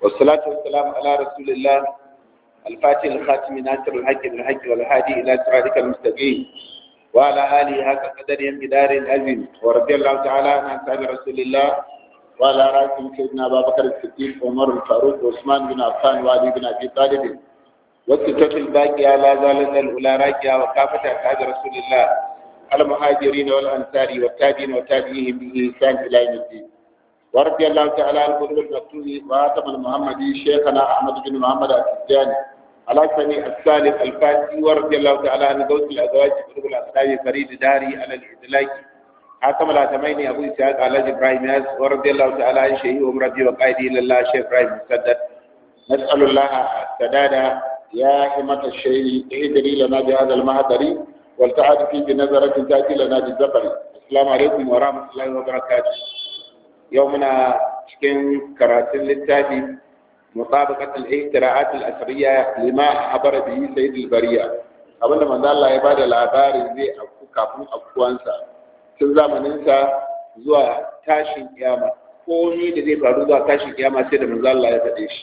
والصلاة والسلام على رسول الله الفاتح الخاتم ناصر الحق بالحق والهادي إلى صراطك المستقيم وعلى آله هكا قدر بدار العزيم ورضي الله تعالى عن أصحاب رسول الله وعلى رأسهم سيدنا أبا بكر الصديق وعمر الفاروق وعثمان بن عفان وعلي بن أبي طالب والستة الباقية لا زالت الأولى راجعة وكافة أصحاب رسول الله المهاجرين والأنصار والتابعين وتابعيهم بإحسان إلى يوم الدين ورضي الله تعالى عن قلوب المكتوب وآتم المحمدي شيخنا أحمد بن محمد التجاني على سمي السالم الفاتي ورضي الله تعالى عن غوث الأزواج قلوب الأصحاب فريد داري على الإدلاج حاتم الأتمين أبو إسحاق على إبراهيم ياس ورضي الله تعالى عن شيخ أمرتي وقائدي إلى الله شيخ إبراهيم مسدد نسأل الله السداد يا حمة الشيء اهدري لنا بهذا المهدر والتعاد في بنظرة تأتي لنا بالزفر السلام عليكم ورحمة الله وبركاته يومنا cikin karatun littafi mutabaqat al-ihtira'at al-asriya lima habara bihi sayyid al-bariya abinda manzo Allah ya bada labarin zai afku kafin afkuwansa tun zamanin sa zuwa tashin kiyama komai da zai faru zuwa tashin kiyama sai da manzo Allah ya faɗe shi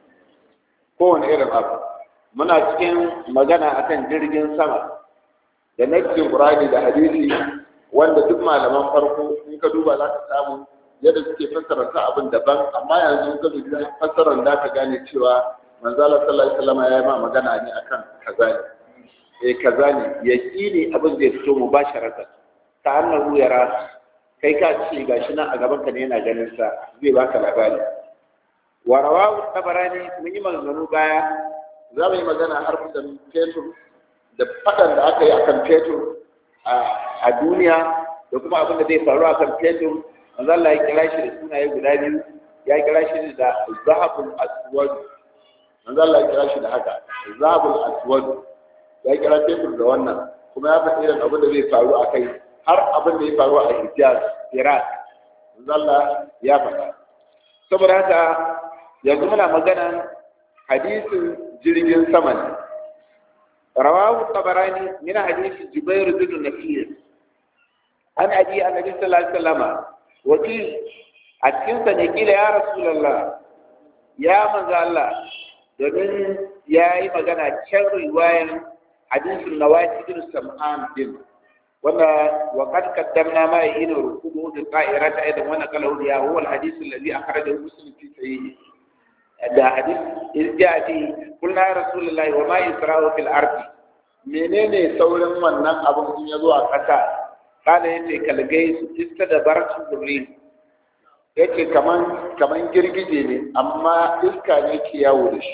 kowane irin abu muna cikin magana akan jirgin sama da nassin Qur'ani da hadisi wanda duk malaman farko in ka duba za ka samu yadda suke fassara ta abin daban amma yanzu ka dubi fassarar da ka gane cewa manzo Allah sallallahu alaihi wasallam ya yi ma magana ne akan kaza ne eh kaza ne yaqini abin zai fito mubasharatan ta annahu yara kai ka ce gashi nan a gaban ka ne yana ganin sa zai baka labari wa rawahu tabarani mun yi maganganu baya za mu yi magana har da fetur da fadan da aka yi akan fetur a duniya da kuma abin da zai faru akan fetur manzo Allah ya kira shi da sunaye guda biyu ya kira shi da zahabul aswad manzo Allah ya kira shi da haka zahabul aswad ya kira fetur da wannan kuma ya faɗi irin abin da zai faru a kai har abin da ya faru a Hijaz Iraq manzo Allah ya faɗa saboda haka yanzu muna magana hadisin jirgin sama ne رواه الطبراني من حديث جبير بن نفير عن أبي النبي صلى الله عليه وسلم وقيل أتكن سنقيل يا رسول الله يا من الله domin ya yi magana can riwayan hadisin nawati bin sam'an din wanda wa qad qaddamna ma yin rukubu da qa'irata aidan wannan qalahu ya huwa al-hadith alladhi akhrajahu muslim fi sahih da hadis irjati kullu ya rasulullahi wa ma yusra'u fil ardi menene saurin wannan abun in yazo a kasa kana yace kalgai su iska da baratu durri yace kaman kaman girgije ne amma iska ne ke yawo da shi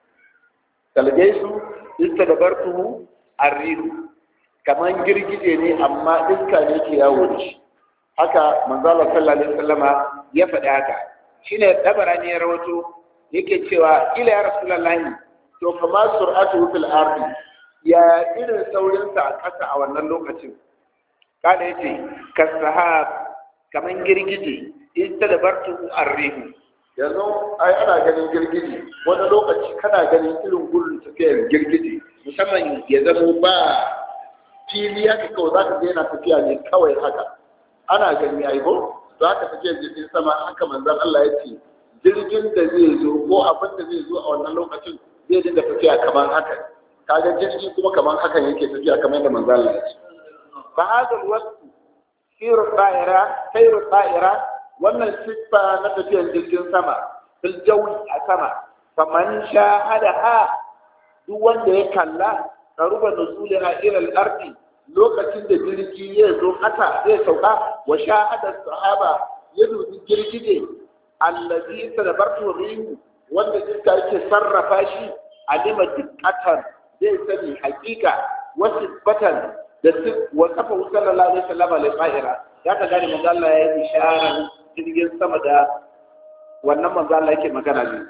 kalgai su iska da bartu arridu kaman girgije ne amma iska ne ke yawo da shi haka manzo Allah sallallahu alaihi wasallama ya faɗi haka shine dabarani ya rawato yake cewa ila ya rasulullahi to kama sur'atu fil ardi ya irin saurin sa a ƙasa a wannan lokacin kada yace kasahab kaman girgije ita da bartu arrihu yanzu ai ana ganin girgije wani lokaci kana ganin irin gurin tafiyar girgije musamman ya zama ba fili haka kawai za ka ga yana tafiya ne kawai haka ana gani ai ko za ka tafiya jirgin sama haka manzon Allah ya ce jirgin da zai zo ko abin da zai zo a wannan lokacin zai dinga tafiya kamar haka kaga jirgi kuma kamar haka yake tafiya kamar yadda manzo Allah ya ce fa hada alwaqt siru da'ira sayru da'ira wannan siffa na tafiyar jirgin sama fil jawi a sama faman shahadaha duk wanda ya kalla karuba nusulha ila al-ardi lokacin da jirgi ya zo kasa zai sauka wa shahada sahaba ya dubi girgije allazi tadabartu rihu wanda iska yake sarrafa shi alima dikkatan zai sani hakika wasu batan da su wa kafa sallallahu alaihi wasallam alaihi fa'ira ya ka gane manzo Allah ya yi isharar jirgin sama da wannan manzo Allah yake magana ne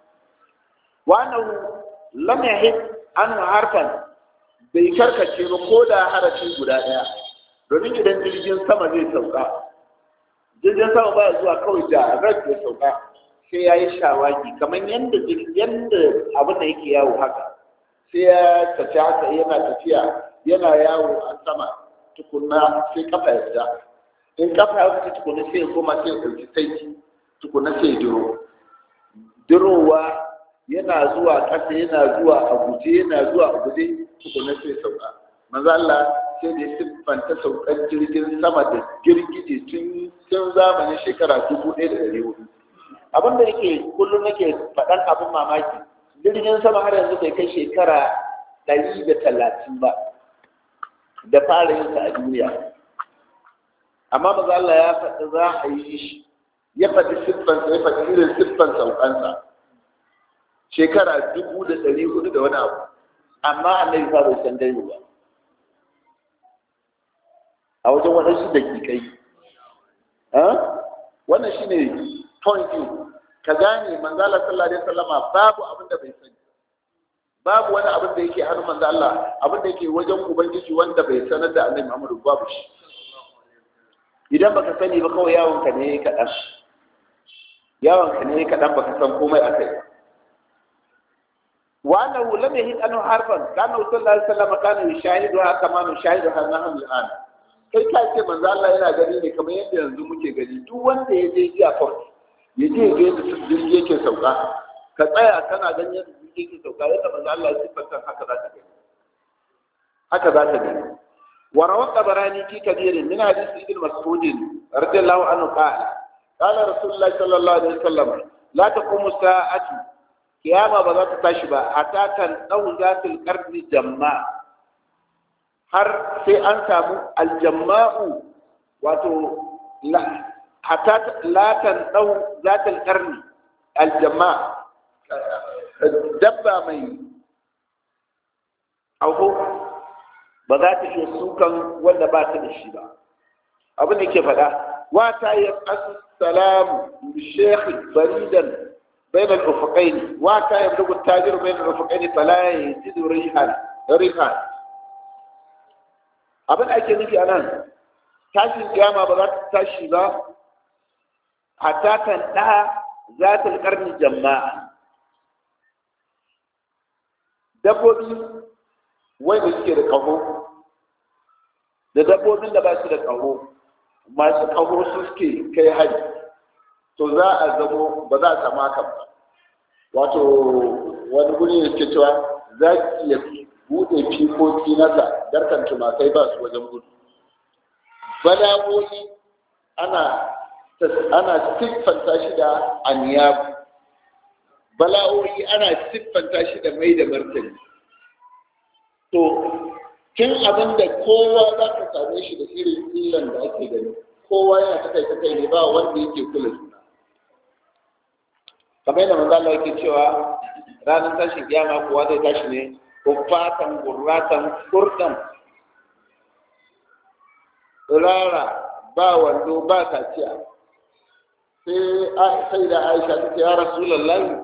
wa annahu lam yahid an harfan bai karkace ba ko da harafi guda daya domin idan jirgin sama zai sauka jirgin sama ba zuwa kawai da rak ya sauka sai ya yi shawagi kamar yadda yadda abin da yake yawo haka sai ya tafi haka yana tafiya yana yawo a sama tukunna sai kafa ya fita in kafa ya fita tukunna sai ya koma sai ya ɗauki saiti tukunna sai ya duro dirowa yana zuwa ƙasa yana zuwa a guje yana zuwa a guje tukuna sai sauka manzo Allah sai da siffanta saukan jirgin sama da girgije tun tun zamanin shekara dubu ɗaya da ɗari hudu abin da yake kullum nake faɗan abin mamaki jirgin sama har yanzu bai kai shekara ɗari da talatin ba da fara yin sa a duniya amma maza Allah ya faɗi za a yi shi ya faɗi siffansa ya faɗi irin siffan saukansa shekara dubu da ɗari hudu da wani abu amma annabi fa bai san dai ba a wajen waɗansu dakikai wannan shine point ka gane manzala sallallahu alaihi wasallama babu abin da bai sani babu wani abin da yake hannun manzo Allah abin da yake wajen ubangiji wanda bai sanar da annabi Muhammadu babu shi idan baka sani ba kawai yawon ka ne kaɗan yawon ka ne kaɗan baka san komai akai wa annahu lam yahid anhu harfan kana sallallahu alaihi wasallam kana yushahidu kama nushahidu hanahu al'an kai ka ce manzo Allah yana gani ne kamar yadda yanzu muke gani duk wanda ya je airport ya je ga yadda jirgi yake sauka ka tsaya kana ganin yadda jirgi yake sauka yadda manzo Allah ya siffanta haka za ka gani haka za ka gani wa rawa tabarani fi kabirin min hadith ibn mas'ud radiyallahu anhu qala qala rasulullah sallallahu alaihi wasallam la taqumu sa'atu kiyama ba za ta tashi ba hatta tan dau zatul qarni jamma har sai an samu aljamma'u wato hatta latan ɗau zatal ƙarni aljamma dabba mai auko ba za ta iya sukan wanda ba ta da shi ba abin da ke faɗa wata ya ƙasu salamu shekhi baridan bayan al'ufaƙaini wata ya bugu tajir bayan al'ufaƙaini fala ya ji rihan rihan abin da ake nufi a nan tashin kiyama ba za ta tashi ba hatta kan ɗa za ta ƙarni jama'a dabbobi wanda suke da ƙaho da dabbobin da ba su da ƙaho masu ƙaho su suke kai hari to za a zamo ba za a samu hakan ba wato wani guri ne suke cewa za ki iya buɗe fikoki nasa garkan tumakai ba su wajen gudu bala'o'i ana ana siffanta shi da aniyabu bala'o'i ana siffanta shi da mai da martani to tun abin da kowa za ka same shi da irin illan da ake gani kowa yana ta kai ta kai ne ba wanda yake kula juna kamar yadda manzo Allah yake cewa ranar tashin kiyama kowa zai tashi ne kuffatan gurratan kurdan rara ba wando ba kaciya sai da aisha ta ce ya rasulallah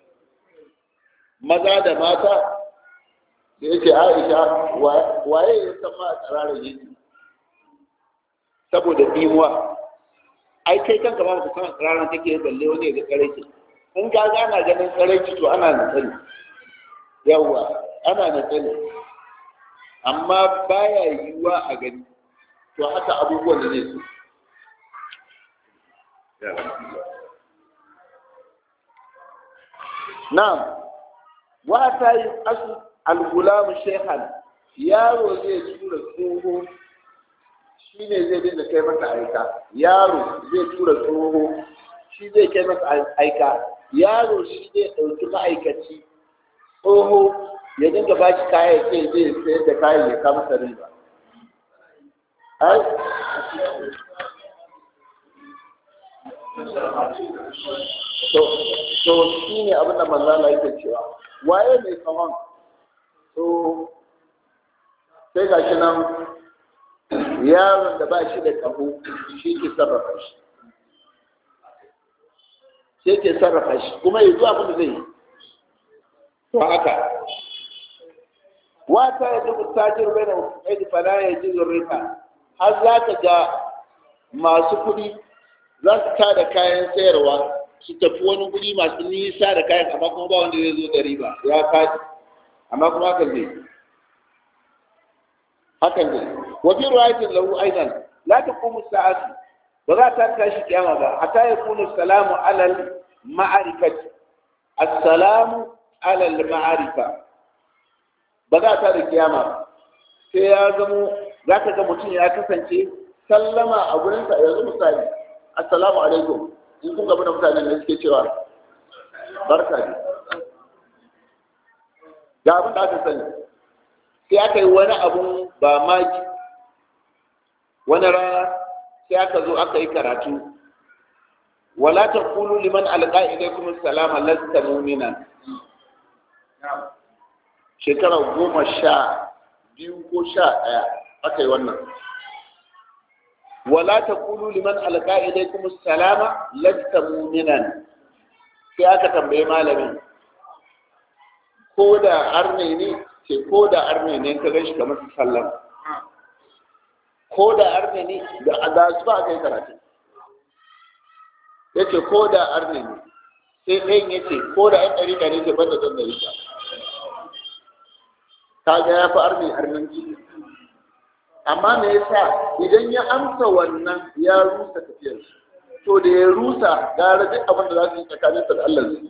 maza da mata da yake aisha waye ya san ma a tsararar yake saboda bimuwa ai kai kanka ba ka san tsararar take balle wani ga tsaraici in ka ga ana ganin tsaraici to ana na tsari yawwa ana na tsari amma baya yiwuwa a gani to haka abubuwan da zai so Na'am, wata yi asu al-gulamu shekhan yaro zai tura tsoho shi ne zai dinga kai masa aika yaro zai tura tsoho shi zai kai masa aika yaro shi zai ɗauki ma'aikaci tsoho ya dinga ba shi kayan sai zai sayar da kayan ya kama sa riba to shi ne abin da manzana yake cewa waye mai kawon to sai ga shi nan yaron da ba shi da kaho shi ke sarrafa shi sai ke sarrafa shi kuma ya zuwa abin da zai yi to haka wata ya duk tajir bai da kai fala ya ji zurrika har za ka ga masu kuɗi za su tada kayan sayarwa su tafi wani guri masu nisa da kayan amma kuma ba wanda zai zo da riba ya faɗi amma kuma hakan zai hakan zai wa fi ruwayatin lahu aidan la taqumu sa'atu ba za ta tashi kiyama ba hatta yakunu salamu alal ma'arifati assalamu ala al-ma'arifa ba za ta da kiyama sai ya zamo za ka ga mutum ya kasance sallama a gurinsa yanzu misali assalamu alaikum in kun gaba da mutanen da suke cewa barka ne ga abin da aka sani sai aka yi wani abun ba maki wani rana sai aka zo aka yi karatu wala ta kulu liman alƙa ilaikum salama lasta mu'mina shekara goma sha biyu ko sha ɗaya aka yi wannan wala ta kulu liman alƙa ilaikum salama lasta mu'minan sai aka tambaye malamin ko da arne ne ce ko da arne ne ka gan shi kamar su sallama ko da arne ne da da su ba kai karatu ya ce ko da arne ne sai ɗayan ya ce ko da ɗan ɗari ɗari ce ban da ɗan ɗari ka ga ya fi arne arnanci amma me yasa idan ya amsa wannan ya rusa tafiyar to da ya rusa gara duk abin da za su yi tsakaninsa da Allah zai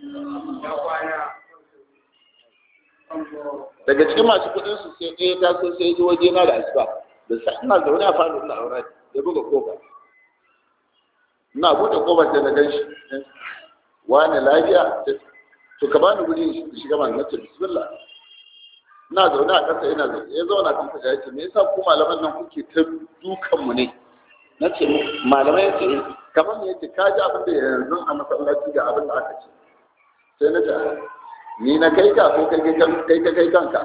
daga cikin masu kudin su sai ɗaya ta so sai ji waje na da asuba da sa ina zaune a falo ina aure ya buga kofa ina buɗe kofar da na gan shi wani lafiya to ka bani guri in shiga man nace bismillah ina zaune a ƙasa ina zaune ya zauna tun ta ya ce me yasa ku malaman nan kuke ta dukan mu ne nace malamai yace kamar me yace ka ji abin da yanzu a masallaci ga abin da aka ce sai na ce ni na kai ka ko kai kai ka kai kanka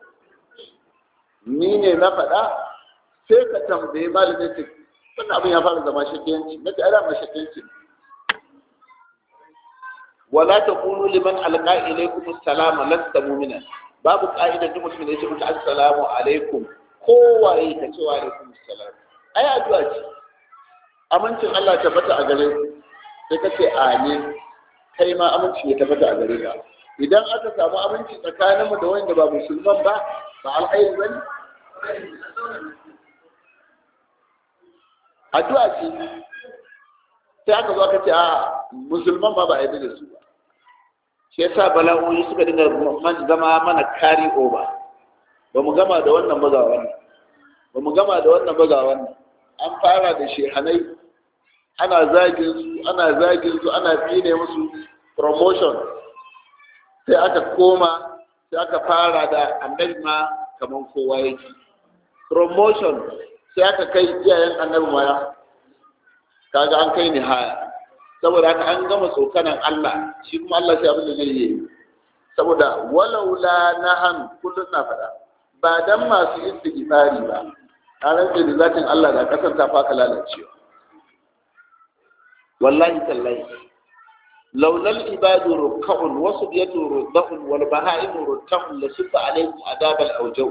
ni ne na faɗa sai ka tambaye malamin ce wannan abin ya fara zama shakiyanci na ce ana ma shakiyanci wala taqulu liman alqa ilaykum assalama lasta mu'mina babu ka'idar duk mutum da ya ce muku assalamu alaikum kowaye ka ce wa alaikum assalam ai addu'a ce amincin Allah tabbata a gare sai ka ce amin kai ma aminci ya tabbata a gare ka idan aka samu aminci tsakaninmu da wanda ba musulman ba ba alkhairi bane addu'a ce sai aka zo aka ce a musulman ba ba a yi da su ba shi yasa bala'o'i suka dinga zama mana kari over ba mu gama da wannan ba ga wannan ba mu gama da wannan ba ga wannan an fara da shehanai ana zagin su ana zagin su ana tsine musu promotion sai aka koma sai aka fara da annabi ma kamar kowa yake promotion sai aka kai iyayen annabi ma kaga an kai ni haya saboda haka an gama tsokanan Allah shi kuma Allah sai abin da zai yi saboda walaula nahan kullun na faɗa ba dan masu istighfari ba a rantsa da zatin Allah da kasar ta faka lalacewa wallahi tallahi laula al-ibadu ruk'un wa subyatu rudhun wal baha'im rutun la sufa alaykum adab al-awjaw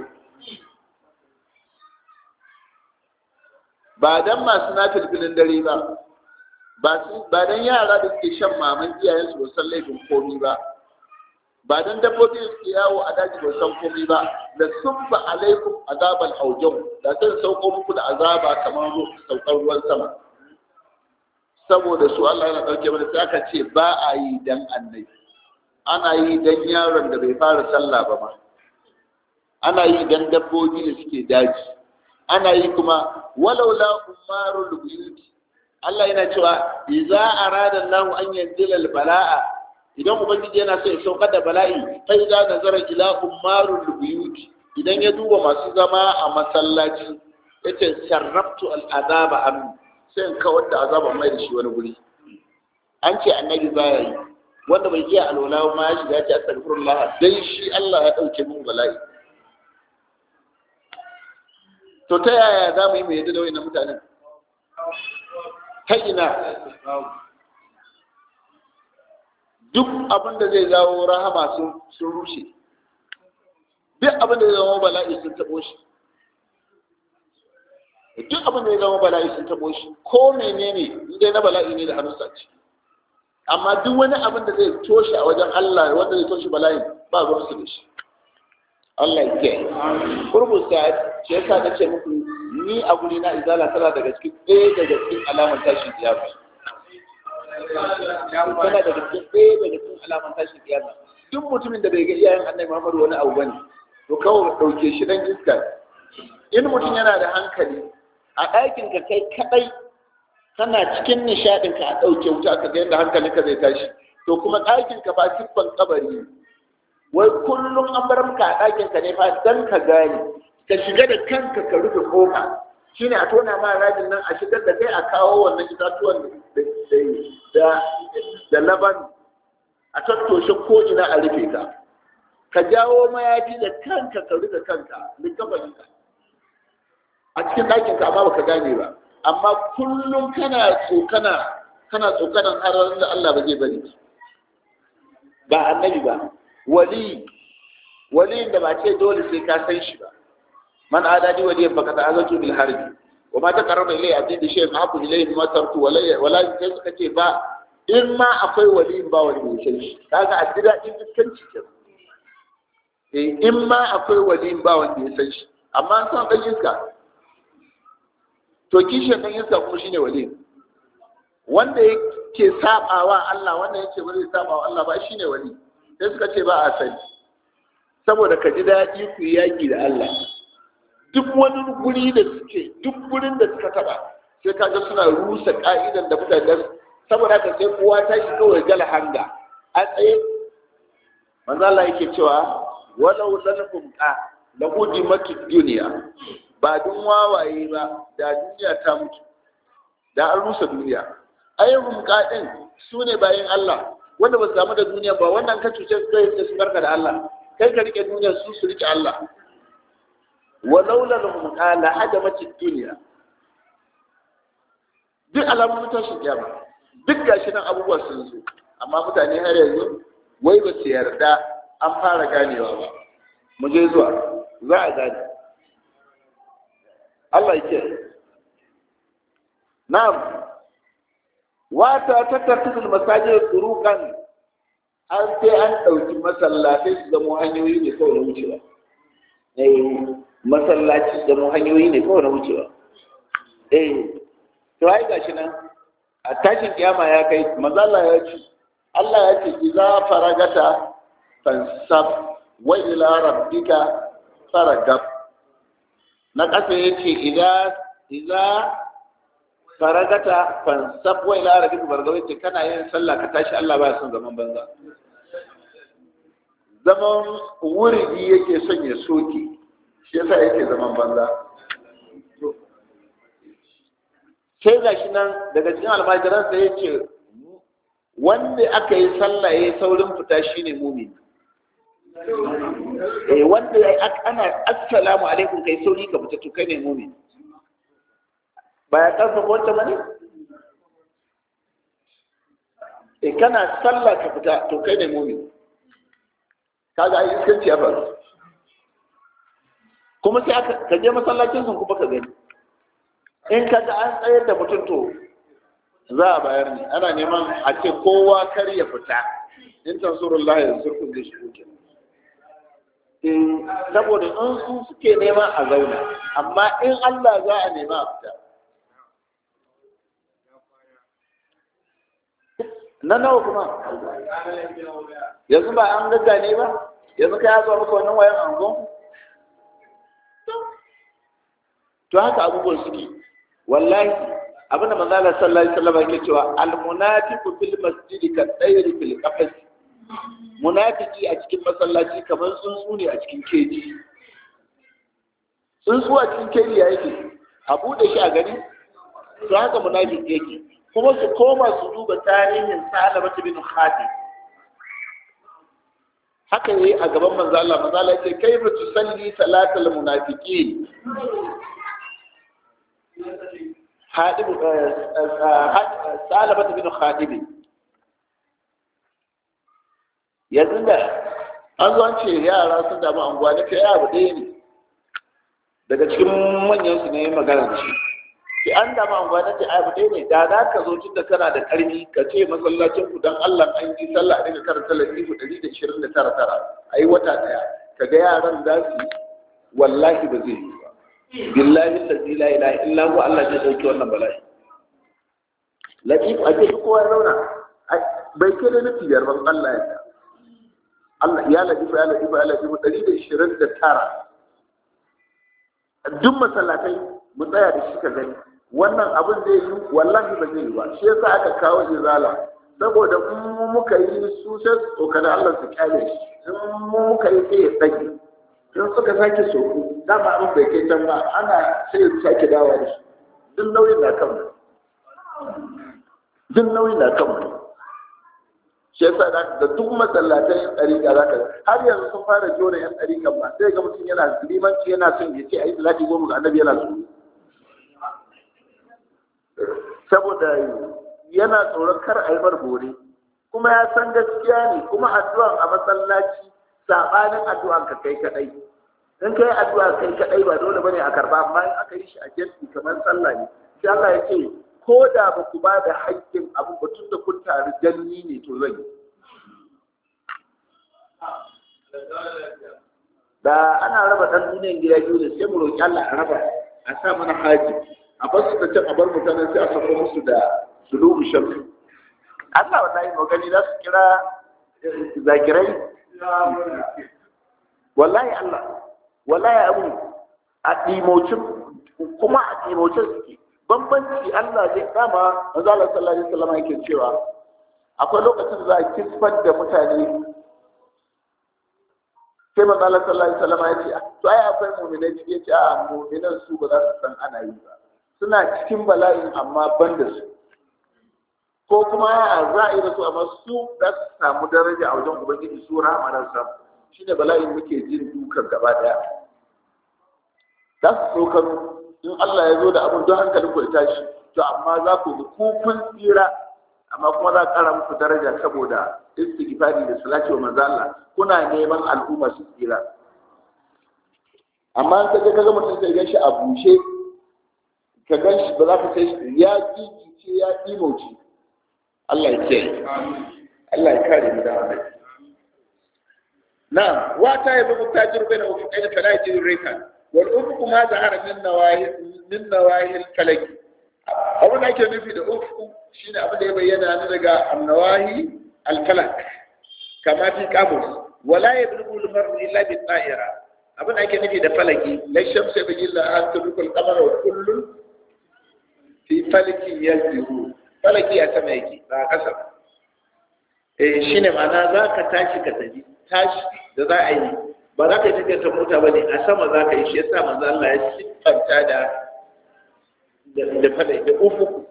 ba dan masu nafilfilin dare ba ba dan yara da suke shan maman iyayensu ba san laifin komi ba ba dan dabbobi da suke yawo a daji ba san komi ba da subba alaikum azabal aujau da sai sauko muku da azaba kamar saukar ruwan sama saboda su Allah yana dauke mana sai aka ce ba a yi dan annabi ana yi dan yaron da bai fara sallah ba ma ana yi dan dabbobi da suke daji ana yi kuma walaula umarul buyuti Allah yana cewa idza arada Allah an yanzila al-bala'a idan ubangiji yana so ya saukar da bala'i fa idza nazara ila umarul buyut idan ya duba masu zama a masallaci yace sarraftu al-azaba an sai in kawar da azaba mai da shi wani guri an ce annabi baya yi wanda bai iya alwala ma ya shiga ya ce astaghfirullah dai shi Allah ya dauke min bala'i to ta yaya za mu yi mu yadda da wayannan mutanen ta ina duk abin da zai jawo rahama sun rushe duk abin da zai zama bala'i sun taɓo shi duk abin da zai zama bala'i sun taɓo shi ko menene inda na bala'i ne da hannunsa ce amma duk wani abin da zai toshe a wajen Allah wanda zai toshe bala'i ba ruwan su da shi Allah ya kiyaye kurbusa ce yasa na ce muku ni a guri na izala tana daga cikin ɗaya daga cikin alamar tashin kiyama tana daga cikin ɗaya daga cikin alaman tashin kiyama duk mutumin da bai ga iyayen annabi Muhammadu wani abu bane to kawai ɗauke shi dan iska in mutum yana da hankali a ɗakin ka kai kaɗai kana cikin nishaɗin ka a ɗauke wuta ka ga yadda hankalinka zai tashi to kuma ɗakin ka ba siffan kabari wai kullum an bar maka a ɗakin ka ne fa dan ka gane ka shiga da kanka ka rufe kofa shine a tona ma rajin nan a shigar da kai a kawo wannan itatuwan da da laban a tattoshe ko ina a rufe ka ka jawo mayafi da kanka ka rufe kanka likafaninka a cikin ɗakin ka amma baka gane ba amma kullum kana tsokana kana tsokanan hararin da Allah ba zai bari ba annabi ba wali waliyin da ba ce dole sai ka san shi ba man adadi waliyan baka ta azatu bil harbi wa ma taqarraba ilayya abdi bi shay'in abu ilayhi ma tarku wala wala sai suka ce ba in ma akwai waliyin ba wani mai shi kaga a dida din iskanci ke eh in ma akwai waliyin ba wanda ya san shi amma an san dan iska to kishin dan iska kuma shine waliyin wanda yake sabawa Allah wanda yake ba zai sabawa Allah ba shine wali sai suka ce ba a sani saboda ka ji daɗi ku yi yaƙi da Allah duk wani guri da suke duk gurin da suka taba sai kaga suna rusa ka'idan da mutane saboda haka sai kowa ta shi kawai gala hanga a tsaye manzo Allah yake cewa walau lanakum qa lahu dimatu dunya ba dun wawaye ba da duniya ta mutu da an rusa duniya ayyuhum qadin sune bayin Allah wanda ba su samu da duniya ba wannan ka cuce su kai su barka da Allah kai ka rike duniya su su rike Allah walaula lahum qala hadamatid dunya duk alamun tashin kiyama duk gashi nan abubuwa sun zo amma mutane har yanzu wai ba su yarda an fara ganewa ba mu je zuwa za a gane Allah yake na'am wata tattartul masajid turukan an sai an ɗauki masallatai su zama hanyoyi ne kawai na wucewa masallaci da mu hanyoyi ne kawai na wucewa eh to ai gashi nan a tashin kiyama ya kai mazalla ya ce Allah ya ce idza faragata fansab wa ila rabbika faragab na kasa ya ce idza idza faragata fansab wa ila rabbika faragab yace kana yin sallah ka tashi Allah ba son zaman banza zaman wuridi yake son ya soke shi yasa yake zaman banza sai ga shi nan daga cikin almajiransa ya ce wanda aka yi sallah ya yi saurin fita shi ne mumin eh wanda ana assalamu alaikum kai sauri ka fita to kai ne mumin ba ya karfafa wancan ba ne eh kana sallah ka fita to kai ne mumin kaga ai iskanci ya faru kuma sai aka ka je masallacin sun kuma ka gani in ka ga an tsayar da mutum to za a bayar ne ana neman a ce kowa kar ya fita in tansurullah ya zurkun da shi kuke saboda in su suke neman a zauna amma in Allah za a nema a fita na nawa kuma yanzu ba an gaggane ba yanzu ka ya zo maka wannan wayan angon to haka abubuwan suke wallahi abin da manzo Allah sallallahu alaihi wasallam yake cewa al munafiqu fil masjidi ka tsayri fil qafas munafiki a cikin masallaci kamar tsuntsu ne a cikin keji tsuntsu a cikin keji ya yake a bude shi a gani to haka munafiki yake kuma su koma su duba tarihin Salama bin Khatib haka yayi a gaban manzo Allah manzo Allah yake kaifa tusalli salatal munafiqin hadib Salama bin Khatib yanzu da an zo an ce yara sun damu anguwa da kai abu ɗaya ne daga cikin manyan su ne magana da shi ki an damu anguwa da ce abu ɗaya ne da za ka zo tun da kana da ƙarfi ka ce masallacin ku don Allah an yi sallah a dinga karanta latifu ɗari da ishirin da tara tara a yi wata ɗaya ka ga yaran za su yi wallahi ba zai yi ba billahi lazi la ilaha illa huwa Allah zai ɗauki wannan bala'i latif a ce kowa ya zauna bai kai da nufi biyar ban Allah ya Allah ya latifu ya latifu ya latifu ɗari da ishirin da tara duk masallatai mu tsaya da shi ka gani wannan abin zai yi wallahi ba zai yi ba shi yasa aka kawo izala saboda in mu muka yi su sai su tsokana Allah su kyale shi in mu muka yi sai ya tsage in suka sake soku dama abin bai kai can ba ana sai su sake dawo da shi duk nauyin na kan mu duk nauyin na kan mu shi yasa da duk masallatan yan ɗariƙa za ka har yanzu sun fara jona yan ɗariƙan ba sai ga mutum yana limanci yana son ya ce a yi salati goma ga annabi yana so saboda yana tsoron kar a yi bar bore kuma ya san gaskiya ne kuma addu'an a masallaci sabanin addu'an ka kai kadai in kai addu'a kai kadai ba dole bane a karba amma in aka yi shi a jami'i kamar sallah ne sai Allah ya ce ko da ba ku ba da haƙƙin abu ba tun da kun taru janni ne to zan yi da ana raba ɗan duniyan gida biyu ne sai mu roƙi Allah a raba a sa mana haji a bar su da can a bar mutanen sai a sako musu da sulubu shamsi Allah wallahi magani za su kira zakirai wallahi Allah wallahi abu a ɗimocin kuma a ɗimocin suke bambanci Allah zai dama manzo Allah sallallahu alaihi wasallam yake cewa akwai lokacin da za a kisfar da mutane sai manzo Allah sallallahu alaihi wasallam ya ce to ai akwai mu'minai cikin ce a mu'minan su ba za su san ana yi ba suna cikin bala'in amma ban da su ko kuma a za a yi da su amma su za su samu daraja a wajen ubangiji su rahama na samu shine bala'in muke jin dukan gaba daya za su tsokano in Allah ya zo da abin don hankalin ku ya tashi to amma za ku ga kufin tsira amma kuma za a ƙara muku daraja saboda istighfari da salati wa manzo Allah kuna neman al'umma su tsira amma in kaje kaga mutum sai gan shi a bushe ka gan shi ba za ka sai ya gigice ya imauci Allah ya ce Allah ya kare mu da Allah نعم واتا يبقى التاجر بين افقين فلا يجد الريكان والافق ما ظهر من نواهي من نواهي الفلك abin da ake nufi da ufu shine abin da ya bayyana ni daga annawahi alfalak kama fi kamus wala yablughu al-mar'u illa bi ta'ira abin da ake nufi da falaki la shamsu bi illa an tudrikul qamara wa kullun fi falaki yazdiru falaki a sama yake ba a kasa eh shine ma'ana za ka tashi ka tafi tashi da za a yi ba za ka yi tafiyar ta mota ba ne a sama za ka yi shi yasa manzo Allah ya siffanta da da fada da ufuku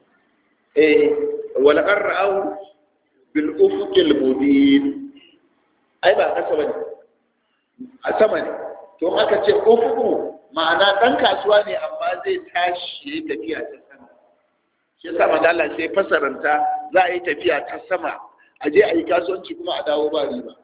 eh wal qarra'u bil ufuqil mubin ai ba kasa bane a sama ne to aka ce ufuku ma'ana dan kasuwa ne amma zai tashi yayi tafiya ta sama shi yasa manzo Allah sai fasaranta za a yi tafiya ta sama a je a yi kasuwanci kuma a dawo ba riba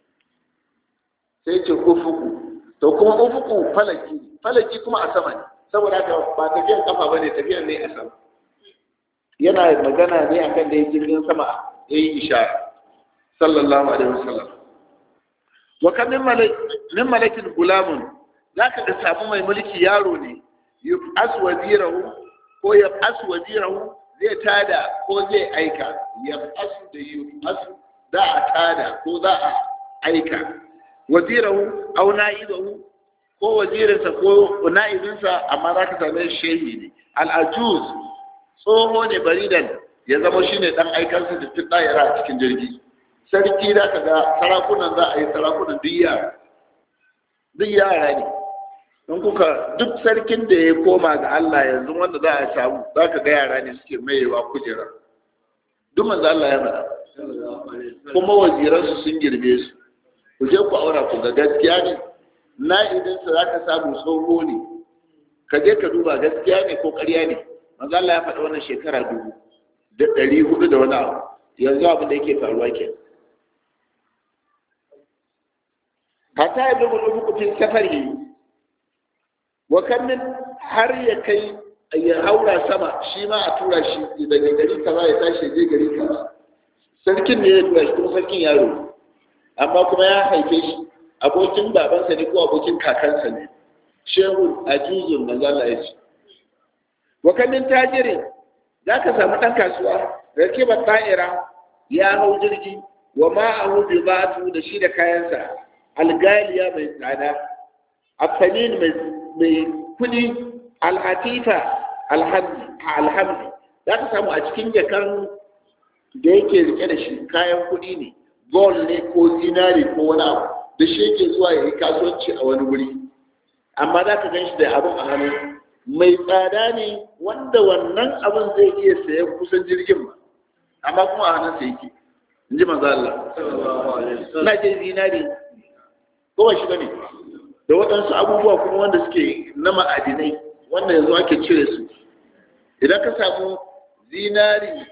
sai ce ufuku to kuma ufuku falaki falaki kuma a sama ne saboda haka ba tafiyan kafa bane tafiyan ne a sama yana magana ne akan da jirgin sama ya yi ishara sallallahu alaihi wasallam wa kan min malakin gulamun zaka ga samu mai mulki yaro ne yub'as wazirahu ko yab'as wazirahu zai tada ko zai aika yab'as da yub'as za a tada ko za a aika wazirahu aw na'ibahu ko wazirinsa ko na'ibinsa amma za ka same shehi ne al'ajuz tsoho ne baridan ya zama shi ne ɗan aikansa da fi ɗayara a cikin jirgi sarki da ka ga sarakunan za a yi sarakunan duk yara duk yara ne don kuka duk sarkin da ya koma ga Allah yanzu wanda za a samu za ka ga yara ne suke mayewa kujera duk manzo Allah ya faɗa kuma waziransu sun girbe su ku je ku aura ku ga gaskiya ne na'ibinsa za ka samu tsoho ne ka je ka duba gaskiya ne ko ƙarya ne manzo Allah ya faɗa wannan shekara dubu da ɗari hudu da wani abu yanzu abin da yake faruwa ke hata ya bugu dubu fi safari wa kan min har ya kai ya haura sama shi ma a tura shi daga gari kaza ya tashi je gari kaza sarkin ne ya tura shi kuma sarkin yaro amma kuma ya haife shi abokin babansa ne ko abokin kakansa ne shehu a juzun manzo Allah ya ce wa kamin tajirin za ka samu ɗan kasuwa rakiba ta'ira ya hau jirgi wa ma'ahu bi batu da shi da kayansa algaliya mai tsada afanin mai kudi alhatifa alhamdi za ka samu a cikin jakan da yake rike da shi kayan kudi ne gold ne ko zinari ko wani abu da shi yake zuwa ya yi kasuwanci a wani wuri amma za ka gan shi da abin a hannu mai tsada ne wanda wannan abin zai iya sayan kusan jirgin ba amma kuma a hannunsa yake in ji manzo Allah na je zinari ko ba shi bane da waɗansu abubuwa kuma wanda suke na ma'adinai wanda yanzu ake cire su idan ka samu zinari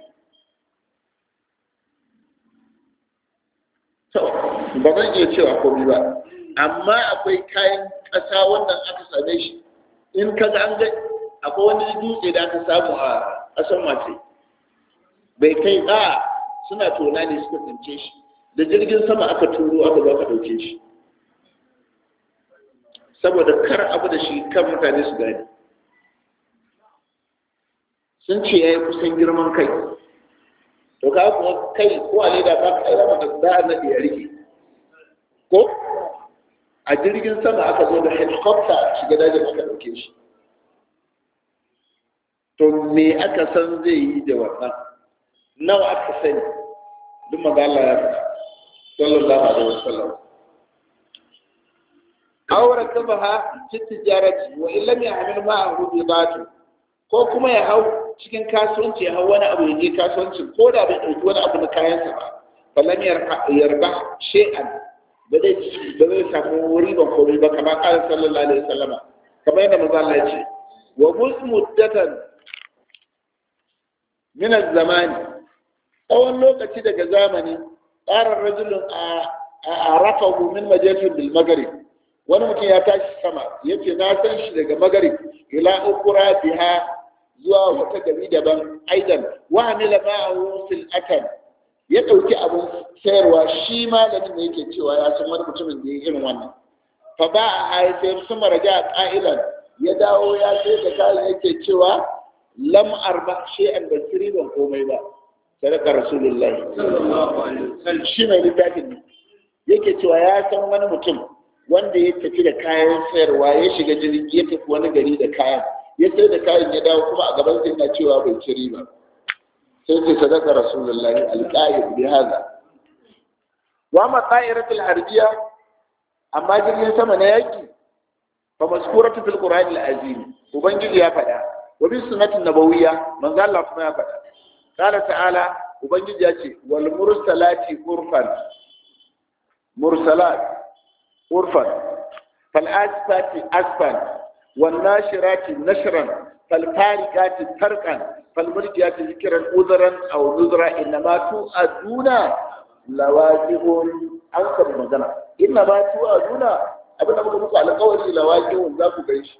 to ba zan iya cewa komai ba amma akwai kayan ƙasa wanda aka same shi in ka ga an ga akwai wani dutse da aka samu a ƙasar mace bai kai a suna tona ne suka tsince shi da jirgin sama aka turo aka zo aka ɗauke shi saboda kar abu da shi kan mutane su gani sun ce ya yi kusan girman kai to ka kuma kai ko a leda ka kai rama da za a naɗe ya rike ko a jirgin sama aka zo da helicopter shiga dajin aka ɗauke shi to me aka san zai yi da wannan nawa aka sani duk maza Allah ya faɗa sallallahu alaihi wasallam aure kabaha fi tijarati wa in lam ya'mal ma'ahu bidatu ko kuma ya hau cikin kasuwanci ya hau wani abu ya je kasuwanci ko da bai ɗauki wani abu na kayansa ba falam yarba shay'an ba zai ba zai samu riban komai ba kamar ƙarin sallallahu alaihi wasallama kamar yadda maza Allah ya ce wa musmuddatan min zamani tsawon lokaci daga zamani tsarin rajulun a rafahu min majalin bil magarib wani mutum ya tashi sama ya ce na san shi daga magarib ila ukura biha zuwa wata gari daban aidan wa amila ma'ahu sil'atan ya ɗauki abin sayarwa shi malamin da yake cewa ya san wani mutumin da ya irin wannan fa ba a haifar su maraja a ƙa'ilan ya dawo ya sai da kayan yake cewa lam arba shay'an ban ban komai ba sadaka rasulullahi shi mai littafin ne yake cewa ya san wani mutum wanda ya tafi da kayan sayarwa ya shiga jirgi ya tafi wani gari da kayan ya sai da kayan ya dawo kuma a gaban sai na cewa bai ci riba sai ce sadaka rasulullahi alqa'id bi hada wa ma ta'iratul harbiya amma jirgin sama na yaki fa maskuratu fil qur'an al-azim ubangiji ya faɗa wa bi sunnatin nabawiyya manzo Allah kuma ya faɗa qala ta'ala ubangiji ya ce wal mursalati urfan mursalat urfan fal asfati asfan wan nashirati nashran fal farikati tarqan fal murjiyati zikran udran aw nuzra inma tu'aduna lawaqihun an kan magana inna ma tu'aduna abin da muka muku alƙawari lawaqihun za ku gaishe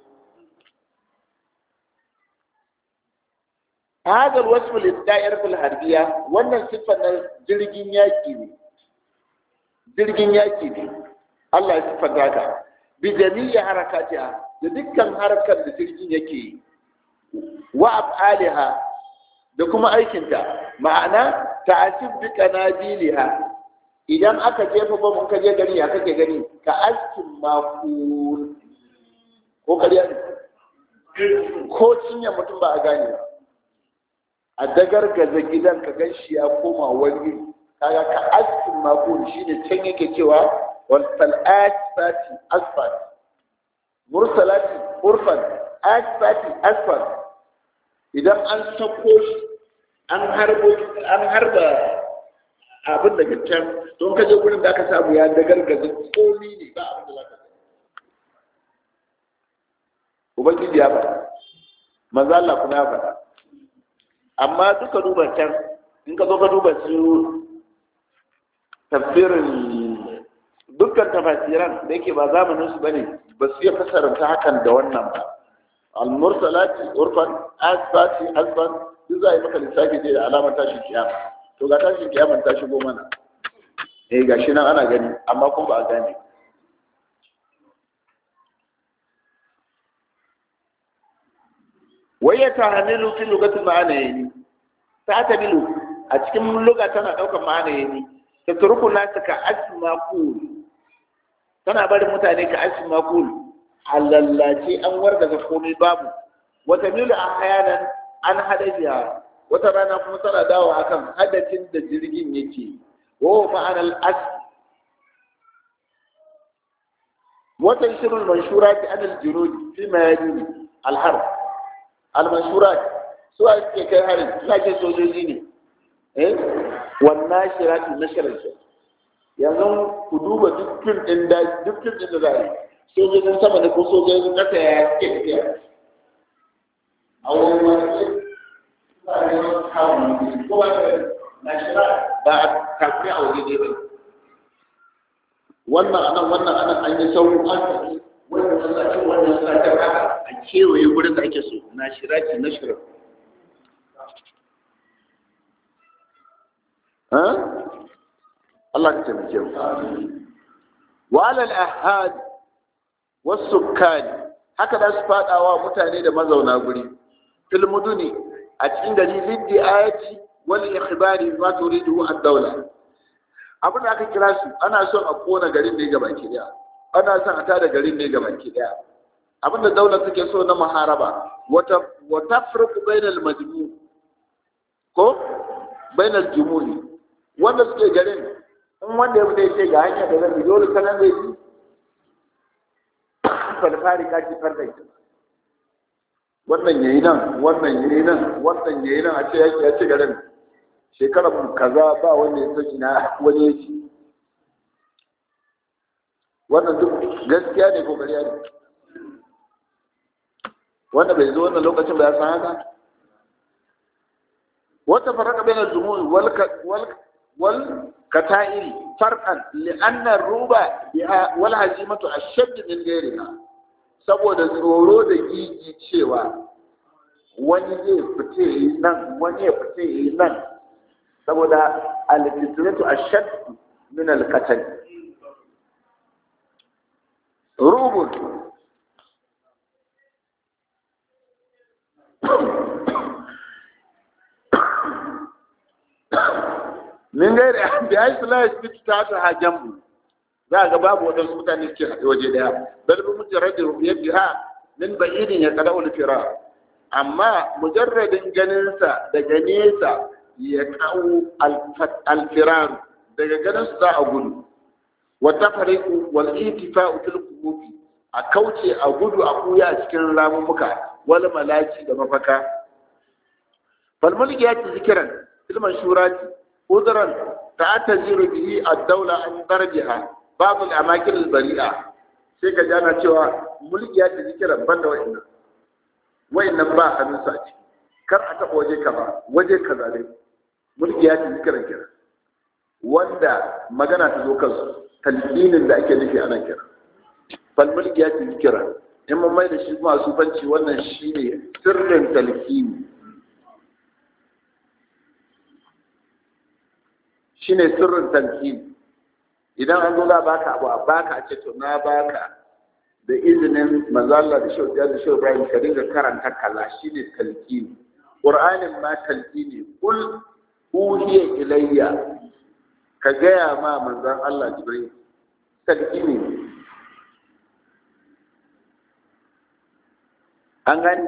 هذا الوصف للدائرة الحربية wannan siffar na jirgin yaki ne jirgin yaki ne Allah ya siffar haka bi jami'i harakatiha da dukkan harkar da jirgin yake yi wa af'aliha da kuma aikinta ma'ana ta'asib bi qanadiliha idan aka jefa bom ka je gari ya kake gani ka askin makul ko kariya ko cinye mutum ba a gane ba a dagargaza gidan ka gan shi ya koma wani kaga ka askin makon shi ne can yake cewa wal asfati asfat mursalati urfan asfati asfat idan an sako shi an harbo an harba abin daga can don ka je gurin da aka samu ya dagargaza komi ne ba abin da za ka ubangiji ya faɗa manzo Allah kuma ya faɗa amma duka duba can in ka zo ka duba su tafsirin dukkan tafasiran da yake ba zamanin su bane ba su iya fasaranta hakan da wannan ba al-mursalati urfan asfati asfan duk za a yi maka lissafi ne da alamar tashin kiyama to ga tashin kiyama ta shigo mana eh gashi nan ana gani amma kuma ba a gane wai ya tahamilu fi lugatul ma'ana yani ta ta bilu a cikin luga tana ɗaukar ma'ana yani ta turku nasu ka asma kul tana barin mutane ka asma kul a lallace an wargaza komai babu wata milu a hayanan an hadajiya wata rana kuma tana dawo akan hadafin da jirgin yake wa ma'anar as wata shirin manshura ta anil jirodi fi mayani alhar almanshura su a suke kai harin suna ke sojoji ne eh wannan shirati na shirin yanzu ku duba duk fim din da duk fim din da za a yi sojojin sama da ko sojojin ƙasa ya suke tafiya a wani wani ba a kafin a waje ne ba wannan anan wannan anan an yi sauran an tafi wannan sassace wannan sassace haka a kewaye wurin da ake so na shiraki na shirin Allah ka taimake mu wa alal ahad was-sukkan haka da su fadawa mutane da mazauna guri fil muduni a cikin gari liddi ayati wal ikhbari ma turidu ad-dawla abin da aka kira su ana son a kona garin ne gaba ki daya ana son a tada garin ne gaba ki daya abin da daula take so na muharaba wata wata farqu bainal majmu ko bainal jumuri wanda suke garin in wanda ya fita yace ga hanya da zan bi dole sanan zai bi falfari ka ci farda wannan yayi nan wannan yayi nan wannan yayi nan a ce yake ya ci garin shekarar kaza ba wanda ya saki na wani ya ci wannan duk gaskiya ne ko ƙarya ne wanda bai zo wannan lokacin ba ya san haka wata faraka bayan al-jumu'i wal wal wal kata'iri farqan li'anna ruba biha wal hazimatu ashadd min ghayriha saboda tsoro da gigi cewa wani zai fice nan wani ya fice nan saboda al-fitratu ashad min al-qatl rubun min gairi bi ai sala yasbitu ta ta hajambu za ga babu wadansu mutane suke haɗe waje daya bal bi mujarradin ru'yatiha min ba'idin ya qada'u al-firar amma mujarradin ganinsa daga nesa ya kawo alfirar daga ganin su za a gudu wata fariku wal itifa'u fil qububi a kauce a gudu a kuya a cikin ramumuka wal malaki da mafaka fal mulki ya ci zikiran fil manshurati udran ta'taziru bihi ad-dawla an darjiha ba'd al-amakin al-bari'a sai ka jana cewa mulki ya ci zikiran banda wa'annan wa'annan ba hannun sa ciki kar a taɓa waje kaza waje kaza dai mulki ya ci zikiran kira wanda magana ta zo kansu talqinin da ake nufi ana kira fal mulki ya ci zikira in mun mai da shi kuma sufanci wannan shine sirrin talqini shine sirrin talqini idan an zo za baka abu a baka a ce to na baka da izinin manzo Allah da shehu da shehu Ibrahim ka dinga karanta kaza shine talqini qur'anin ma talqini kul uhiya ilayya ka gaya ma manzan Allah Jibril talqini an gani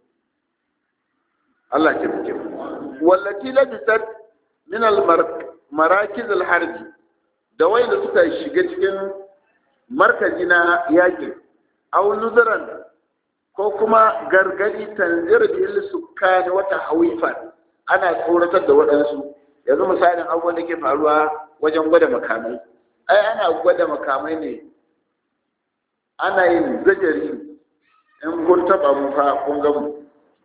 Allah ce muke wallati labisat min al marakiz al harbi da wanda suka shiga cikin markazi na yakin aw nuzaran ko kuma gargadi tanzir bil sukkani wata hawifan ana tsoratar da waɗansu yanzu misalin abubuwan da ke faruwa wajen gwada makamai ai ana gwada makamai ne ana yin zajari in kun taɓa mu fa kun gamu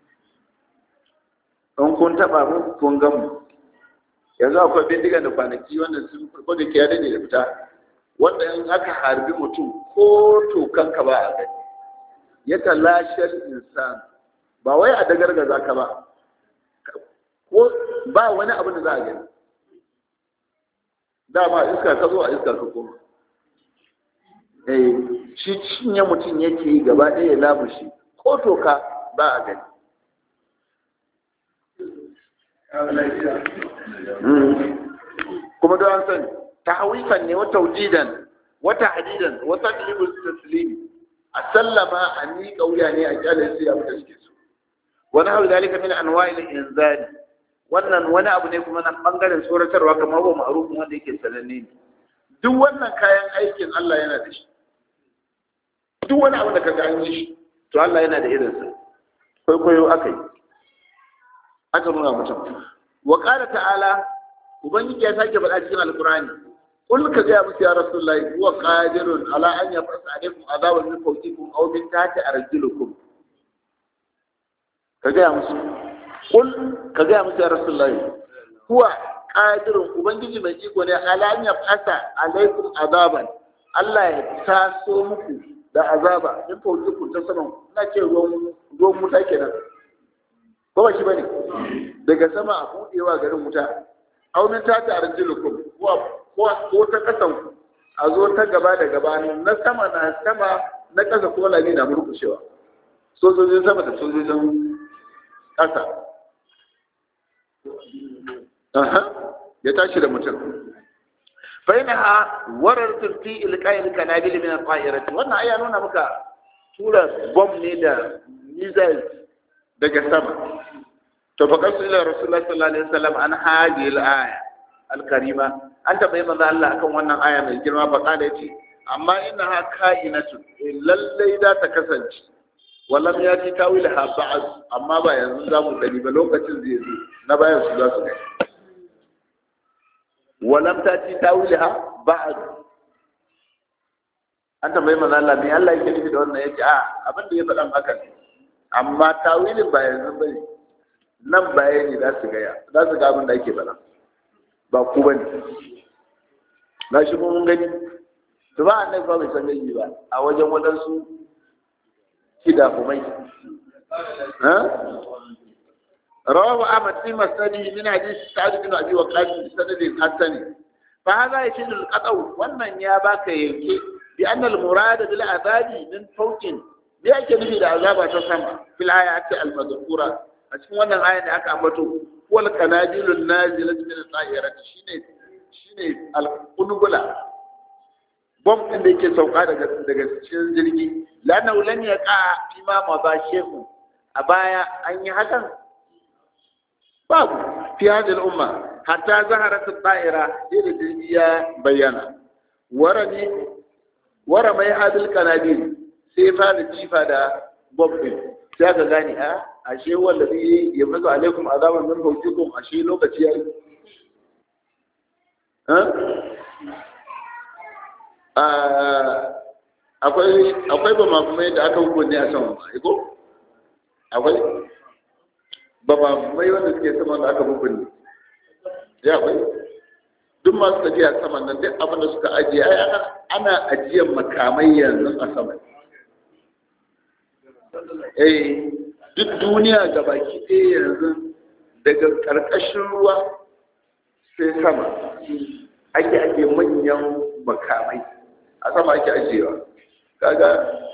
in kun taɓa mu kun gamu yanzu akwai bindigan da kwanaki wanda sun farko da kiyar ne da fita wanda in aka harbi mutum ko tokan ka ba a gani ya talashar insan ba wai a dagargaza ka ba ko ba wani abin da za a gani dama iska ka zo a iska ka koma eh shi cinye mutum yake yi gaba ɗaya ya lamushi ko toka ba a gani kuma don an sani tahwifan ne wata wujidan wata hadidan wata ilibul taslimi a sallama a miƙa wuya ne a kyalin sai abu da suke so wani hau zalika min anwa'il inzali wannan wani abu ne kuma na bangaren tsoratarwa kamar ba ma'arufin wanda yake sananne ne duk wannan kayan aikin Allah yana da shi duk wani abu da ka ga an yi shi to Allah yana da irinsa kwaikwayo aka yi aka nuna mutum wa qala ta'ala ubangiji ya sake faɗa cikin alqur'ani qul ka ga musu ya rasulullahi huwa qadirun ala an yafasa alaikum azaban min fawqikum aw min tahti arjulukum ka ga musu qul ka ga musu ya rasulullahi huwa qadirun ubangiji mai iko ne ala an yafasa alaikum azaban Allah ya taso muku da azaba in fawqikum ta saman ina ce ruwan ruwan wuta kenan ko ba shi bane daga sama a budewa garin wuta aunin ta ta arjilukum ko ko ta kasan a zo ta gaba da gaba na sama na sama na kasa ko lami na murkushewa sojojin sama da sojojin kasa aha ya tashi da mutum fa inaha warartu fi ilqa'il kanabil min al-ta'irati wannan aya nuna maka tura bomb ne da missiles daga sama to fa kasu ila rasulullahi sallallahu alaihi wasallam an hadi al-aya al-karima an tabbai manzo Allah akan wannan aya mai girma fa kada yace amma innaha ka'inatu lallai da ta kasance wallam ya ci tawilha ba'd amma ba yanzu za mu gani ba lokacin zai zo na bayan su za su gani walam ta ci tawilha ba'd an tambayi manzo Allah me Allah yake nufi da wannan yace a abin da ya faɗan haka ne amma tawilin ba yanzu bane nan bayani za su gaya za su ga abin da ake faɗa ba ku bane na shi mun gani to ba annabi ba bai san gani ba a wajen wadansu kida kumai ha رواه أحمد في مسنده من حديث سعد بن أبي وقاص بسند حسن فهذا يشير القطع ومن يا باك يلكي بأن المراد بالعذاب من فوق لأجل به العذاب تسمى في الآيات المذكورة أشكو أن الآية أكا أمبتو هو القناديل النازلة من الطائرة شيني شيني القنبلة bom ɗin da yake sauka daga daga cikin jirgi lana ulan ya ka imama ba shehu a baya an yi hakan babu fi hadhihi al-umma hatta zaharat at-ta'ira ila jirgi ya bayyana warani wara mai hadil kanabil sai fara jifa da bom ɗin sai ka gane a ashe wallahi ya mazu alaikum azaban min fawqikum ashe lokaci yayi akwai akwai ba mafumai da aka hukunne a saman ba ko akwai ba mafumai wanda suke saman da aka hukunne ya akwai duk masu tafiya saman nan duk abin da suka ajiye ai ana ajiyar makamai yanzu a saman eh duk duniya ga baki ɗaya yanzu daga ƙarƙashin ruwa sai sama ake ake manyan makamai a sama ake ajiyewa kaga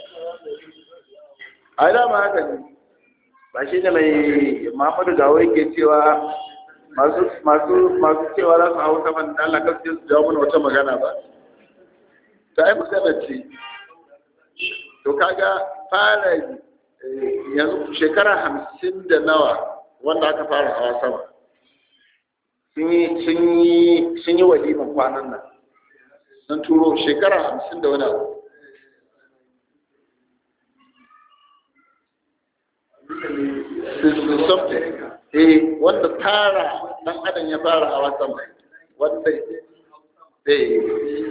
a dama haka ne ba shi ne mai muhammadu gawo yake cewa masu masu masu cewa za su hau saman da Allah kasu su jawo mana wata magana ba ta ai magana ce to kaga fara yanzu shekara hamsin da nawa wanda aka fara hawa sama sun yi waliman kwanan nan sun turo shekara hamsin da wani abu eh wanda tara dan adam ya fara hawa sama wanda eh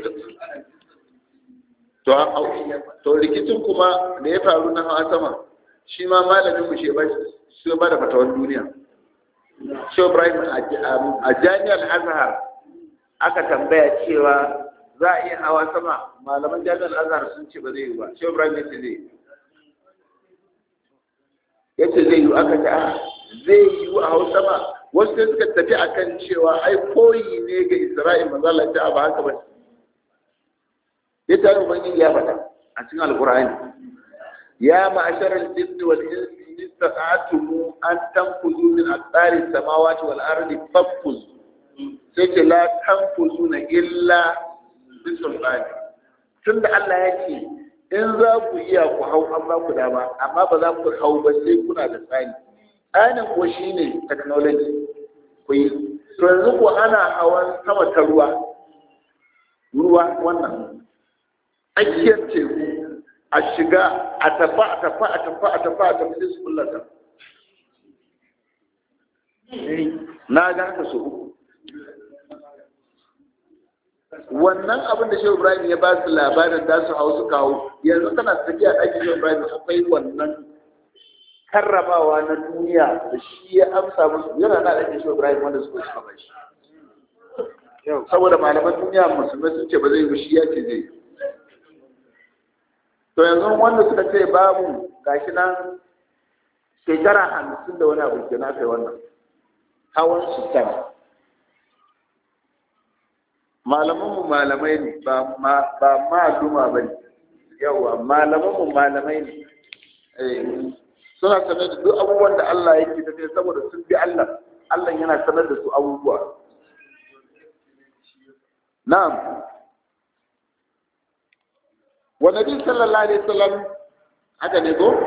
to to rikicin kuma da ya faru na hawa sama shi ma malamin mu shi ba shi ba da fatawan duniya shi Ibrahim a jami'ar Azhar aka tambaya cewa za a iya hawa sama malaman jami'ar Azhar sun ce ba zai yi ba shi Ibrahim ya ce zai ya ce zai yi aka ce a zai yi a hau sama wasu sai suka tafi akan cewa ai koyi ne ga Isra'il manzo Allah ta ba haka ba ya tare ubangiji ya faɗa a cikin alqur'ani ya ma'asharal jinni wal insi istata'tum an tanfuzu min aqdari samawati wal ardi fanfuzu sai ce la tanfuzuna illa bi sultani tunda Allah ya ce in za ku iya ku hau an ba ku dama amma ba za ku hau ba sai kuna da tsani tsanin ko shine technology ku yi to yanzu ko ana hawan sama ta ruwa ruwa wannan tsakiyar teku a shiga a tafa a tafa a tafa a tafa a tafi sai su kullata na ga haka so uku wannan abin da shehu ibrahim ya ba su labarin da su hau su kawo yanzu tana tafiya ɗakin shehu ibrahim akwai wannan karramawa na duniya da shi ya amsa musu yana na ɗakin shehu ibrahim wanda suka suka ba shi saboda malaman duniya musulmai sun ce ba zai yi shi ya ce zai to yanzu wanda suka ce babu gashi nan shekara hamsin da wani abu ke na kai wannan hawan su sama malamanmu malamai ne ba maluma ba ne yawa malamanmu malamai ne suna sanar da duk abubuwan da Allah yake tafiya saboda sun bi Allah Allah yana sanar da su abubuwa na'am wa nabi sallallahu alaihi wasallam haka ne ko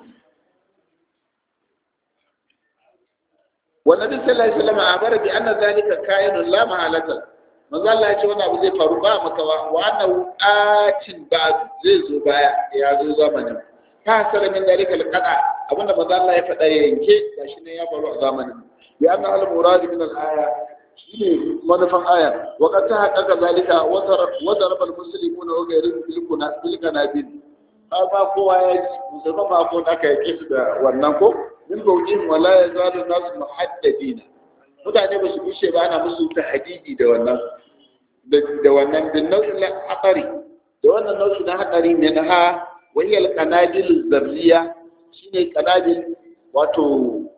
wa nabi sallallahu alaihi wasallam abara bi anna zalika kainun la mahalata manzo Allah ya ce wannan abu zai faru ba makawa wa annahu atin ba zai zo baya ya zo zamanin ka hasara min dalika alqada abinda manzo Allah ya faɗa ya yanke gashi ne ya faru a zamanin ya anna al murad min al aya shine manufan aya wa qad tahaqqaqa zalika wa daraba al muslimuna wa ghayruhum bil kuna bil kanabil ba kowa ya ji musulman ba ko aka yake su da wannan ko min bawjin wala yazalu nas muhaddadina mutane ba su bushe ba ana musu tahdidi da wannan da wannan bin nau'in hatsari da wannan nau'i na hatsari ne na ha wahiyar kanadil zarriya shine kanadil wato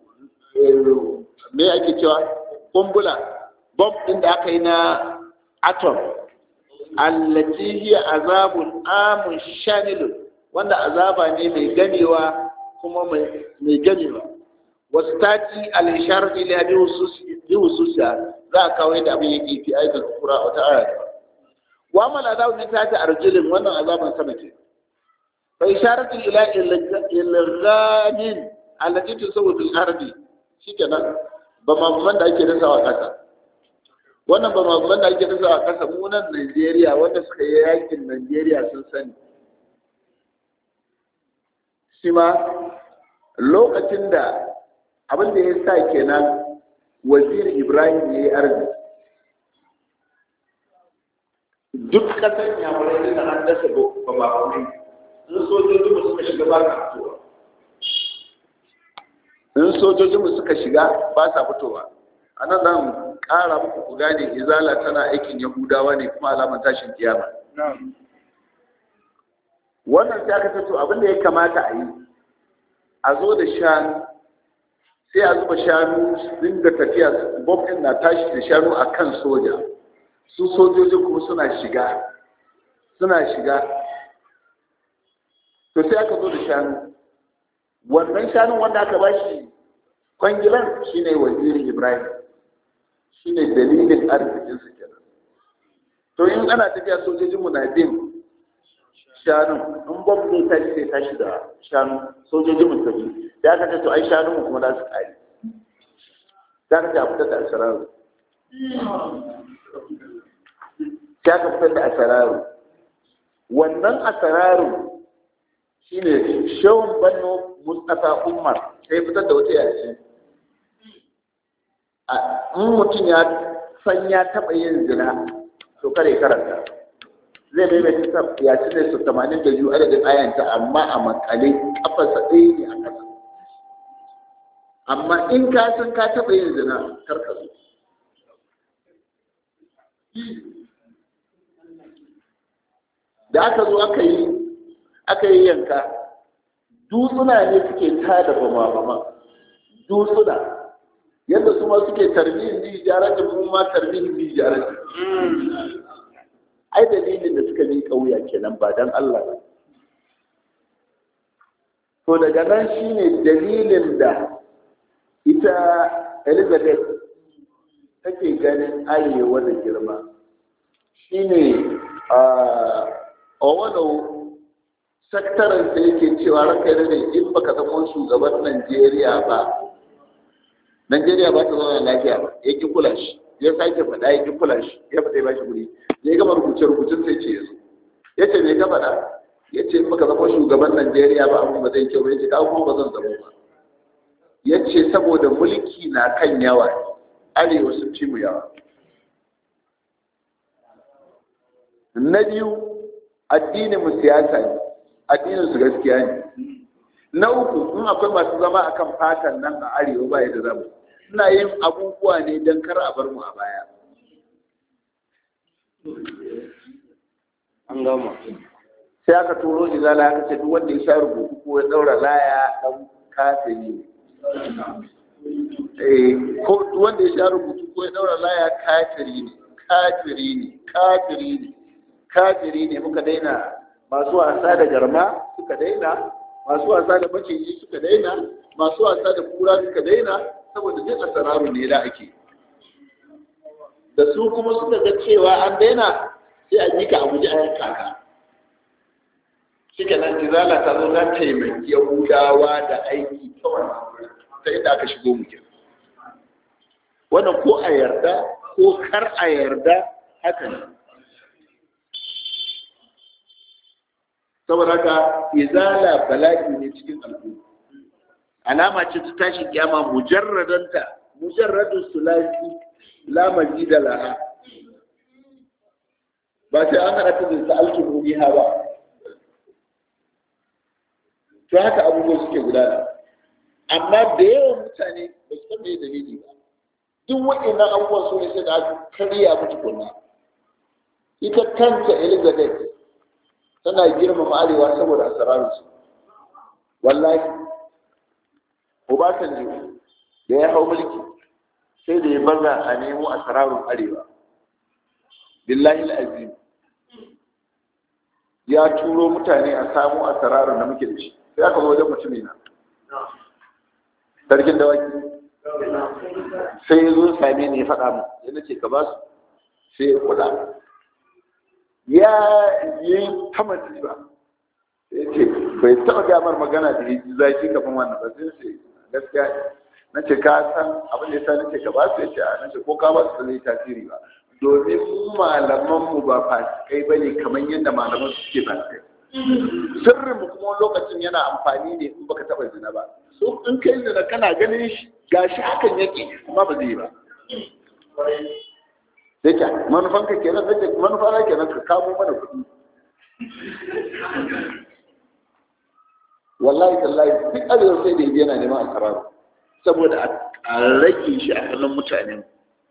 me ake cewa kumbula bomb din da aka yi na atom allati hiya azabun amun shamilun wanda azaba ne mai ganewa kuma mai ganewa wasu tati al-isharar ila bi hususiya za a kawo yadda abin yake fi aikin kura a wata aya wa mal azabu min tati arjulin wannan azaban sama ke fa isharatu ila ilghamin allati tusawwu bil ardi shikenan ba ma da ake dasawa kasa wannan ba ma da ake dasawa kasa mu nan Najeriya wanda suka yi yakin Najeriya sun sani shi ma lokacin da abin da ya sa kenan wazir ibrahim ya yi arziki duk kasar yamurai da an dasa ba ba kuma in sojojin mu suka shiga ba sa fitowa in sojojin mu suka shiga ba sa fitowa a nan zan ƙara muku ku gane izala tana aikin yahudawa ne kuma alamar tashin kiyama wannan sai aka tato abin da ya kamata a yi a zo da shanu sai a zuba shanu dinga tafiya bob ɗin na tashi da shanu a kan soja su sojojin kuma suna shiga suna shiga to sai aka zo da shanu wannan shanun wanda aka ba shi kwangilan shine wazirin ibrahim shine dalilin arzikinsu kenan to in ana tafiya sojojinmu na bin shanu in bob zai tashi sai tashi da shanu sojojinmu tafi da aka ce to ai shanu mu kuma za su kare da aka ce a fitar da asararu sai aka fitar da asararu wannan asararu shine shawun banno mustafa umar sai fitar da wata yashi in mutum ya san ya taɓa yin zina to kare karanta zai maimaita ya ci ne su tamanin da biyu adadin ayanta amma a makale kafarsa ɗaya ne a ƙasa amma in ka san ka taɓa yin zina kar ka zo da aka zo aka yi aka yi yanka dutsuna ne suke tada bama bama dutsuna yadda su ma suke tarbihin bi jaratin mu ma tarbihin bi jaratin ai dalilin da suka yi kauya kenan ba dan Allah ba to daga nan shine dalilin da ita elizabeth take ganin arewa da girma shine a wani saktaran da yake cewa ranka da in baka zama shugaban najeriya ba najeriya ba ta zama lafiya ba ya ki kula shi ya sake faɗa ya ki kula shi ya faɗa ba shi guri ya gama rubuce rubucin sai ce ya zo ya ce me ka faɗa ya ce maka zama shugaban Najeriya ba abin ba zai kyau ba ya ce kawo kuma ba zan zama ba ya ce saboda mulki na kan yawa arewa sun fi mu yawa na biyu addinin mu siyasa ne addinin su gaskiya ne na uku in akwai masu zama akan fatan nan a arewa ba yadda zamu ina yin abubuwa ne don kar a bar mu a baya an gama sai aka turo izala aka ce duk wanda ya sha rubutu ko ya daura laya dan kafiri eh ko duk wanda ya sha rubutu ko ya daura laya kafiri ne kafiri ne kafiri ne kafiri ne muka daina masu wasa da garma suka daina masu wasa da maciji suka daina masu wasa da kura suka daina saboda duk asararu ne da ake da su kuma suka ga cewa an daina sai a jika a guji a yanka ka shike nan izala ta zo za ta taimaki yahudawa da aiki ta wannan ta inda aka shigo mu kenan wannan ko a yarda ko kar a yarda haka ne saboda haka izala bala'i ne cikin al'umma alama ce ta tashi kiyama mujarradanta mujarradun sulasi la majida laha ba sai an haɗa ta da sa'altu rubiha ba to haka abubuwa suke gudana amma da yawan mutane ba su san me dalili ba duk waɗannan abubuwan su ne sai da aka karya mutu kunna ita kanta elizabeth tana girmama arewa saboda asararsu wallahi obasanjo da ya hau mulki sai da ya baza a nemo asararun arewa billahi azim ya turo mutane a samu asararun da muke da shi sai aka zo wajen mutumi na sarkin dawaki sai ya zo same ni ya faɗa mu ya nace ka ba su sai ya kula ya yi tamanci ba ya ce bai taɓa gamar magana da yi zaki kafin wannan ba sai ce gaskiya na ce ka san abin da ya sa na ce ka ba su ya ce a na ce ko ka ba su zai tasiri ba domin mu malaman mu ba fasikai ba ne kamar yadda malaman su suke fasikai sirrin mu kuma lokacin yana amfani ne in baka taɓa zina ba so in kai zina kana ganin shi gashi hakan yake kuma ba zai yi ba sai ka manufan ka kenan sai manufa na kenan ka kamo mana kuɗi wallahi tallahi duk arewa sai da yana neman a karar saboda a rage shi a hannun mutane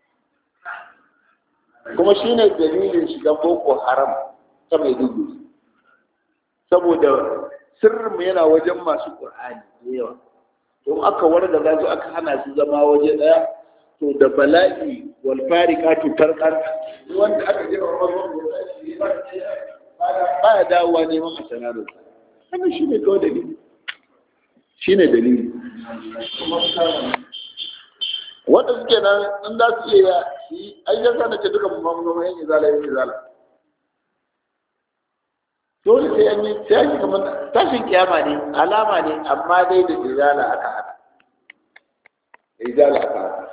kuma shi ne dalilin shigan boko haram ta mai dugu saboda sirrinmu yana wajen masu ƙur'ani da yawa don aka warda za su aka hana su zama waje ɗaya to da bala'i wal farikatu farqan wanda aka je wa wannan ba ya dawowa neman a sanarar wannan shine kawai dalili shine dalili wanda suke nan in za su iya yi ai yasa na ce duka mamman yan izala yan izala dole sai an yi sai an yi kamar tashin kiyama ne alama ne amma dai da izala aka hada izala aka hada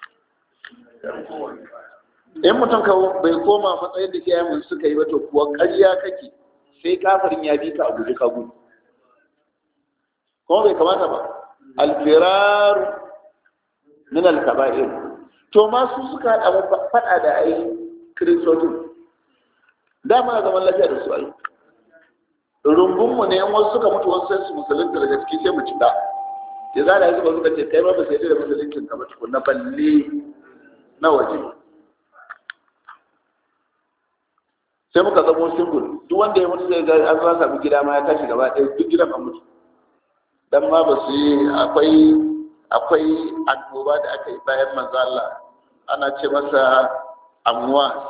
in mutum ka bai koma matsayin da iyayen suka yi ba to kuwa ƙarya kake sai kafirin ya bi ka a guji ka gudu kuma bai kamata ba alfirar min alkaba'ir to ma su suka haɗa faɗa da ai kiristocin dama zaman lafiya da su ai rumbunmu ne yan wasu suka mutu wasu sai su musulunta daga ciki sai mu cika ya zara ya zuba suka ce kai ba ba sai da musuluncin ka ba tukunna balle na waje sai muka zamo single duk wanda ya mutu zai ga an za samu gida ma ya tashi gaba ɗaya duk gidan an mutu dan ma ba su yi akwai akwai annoba da aka yi bayan manzo Allah ana ce masa amwas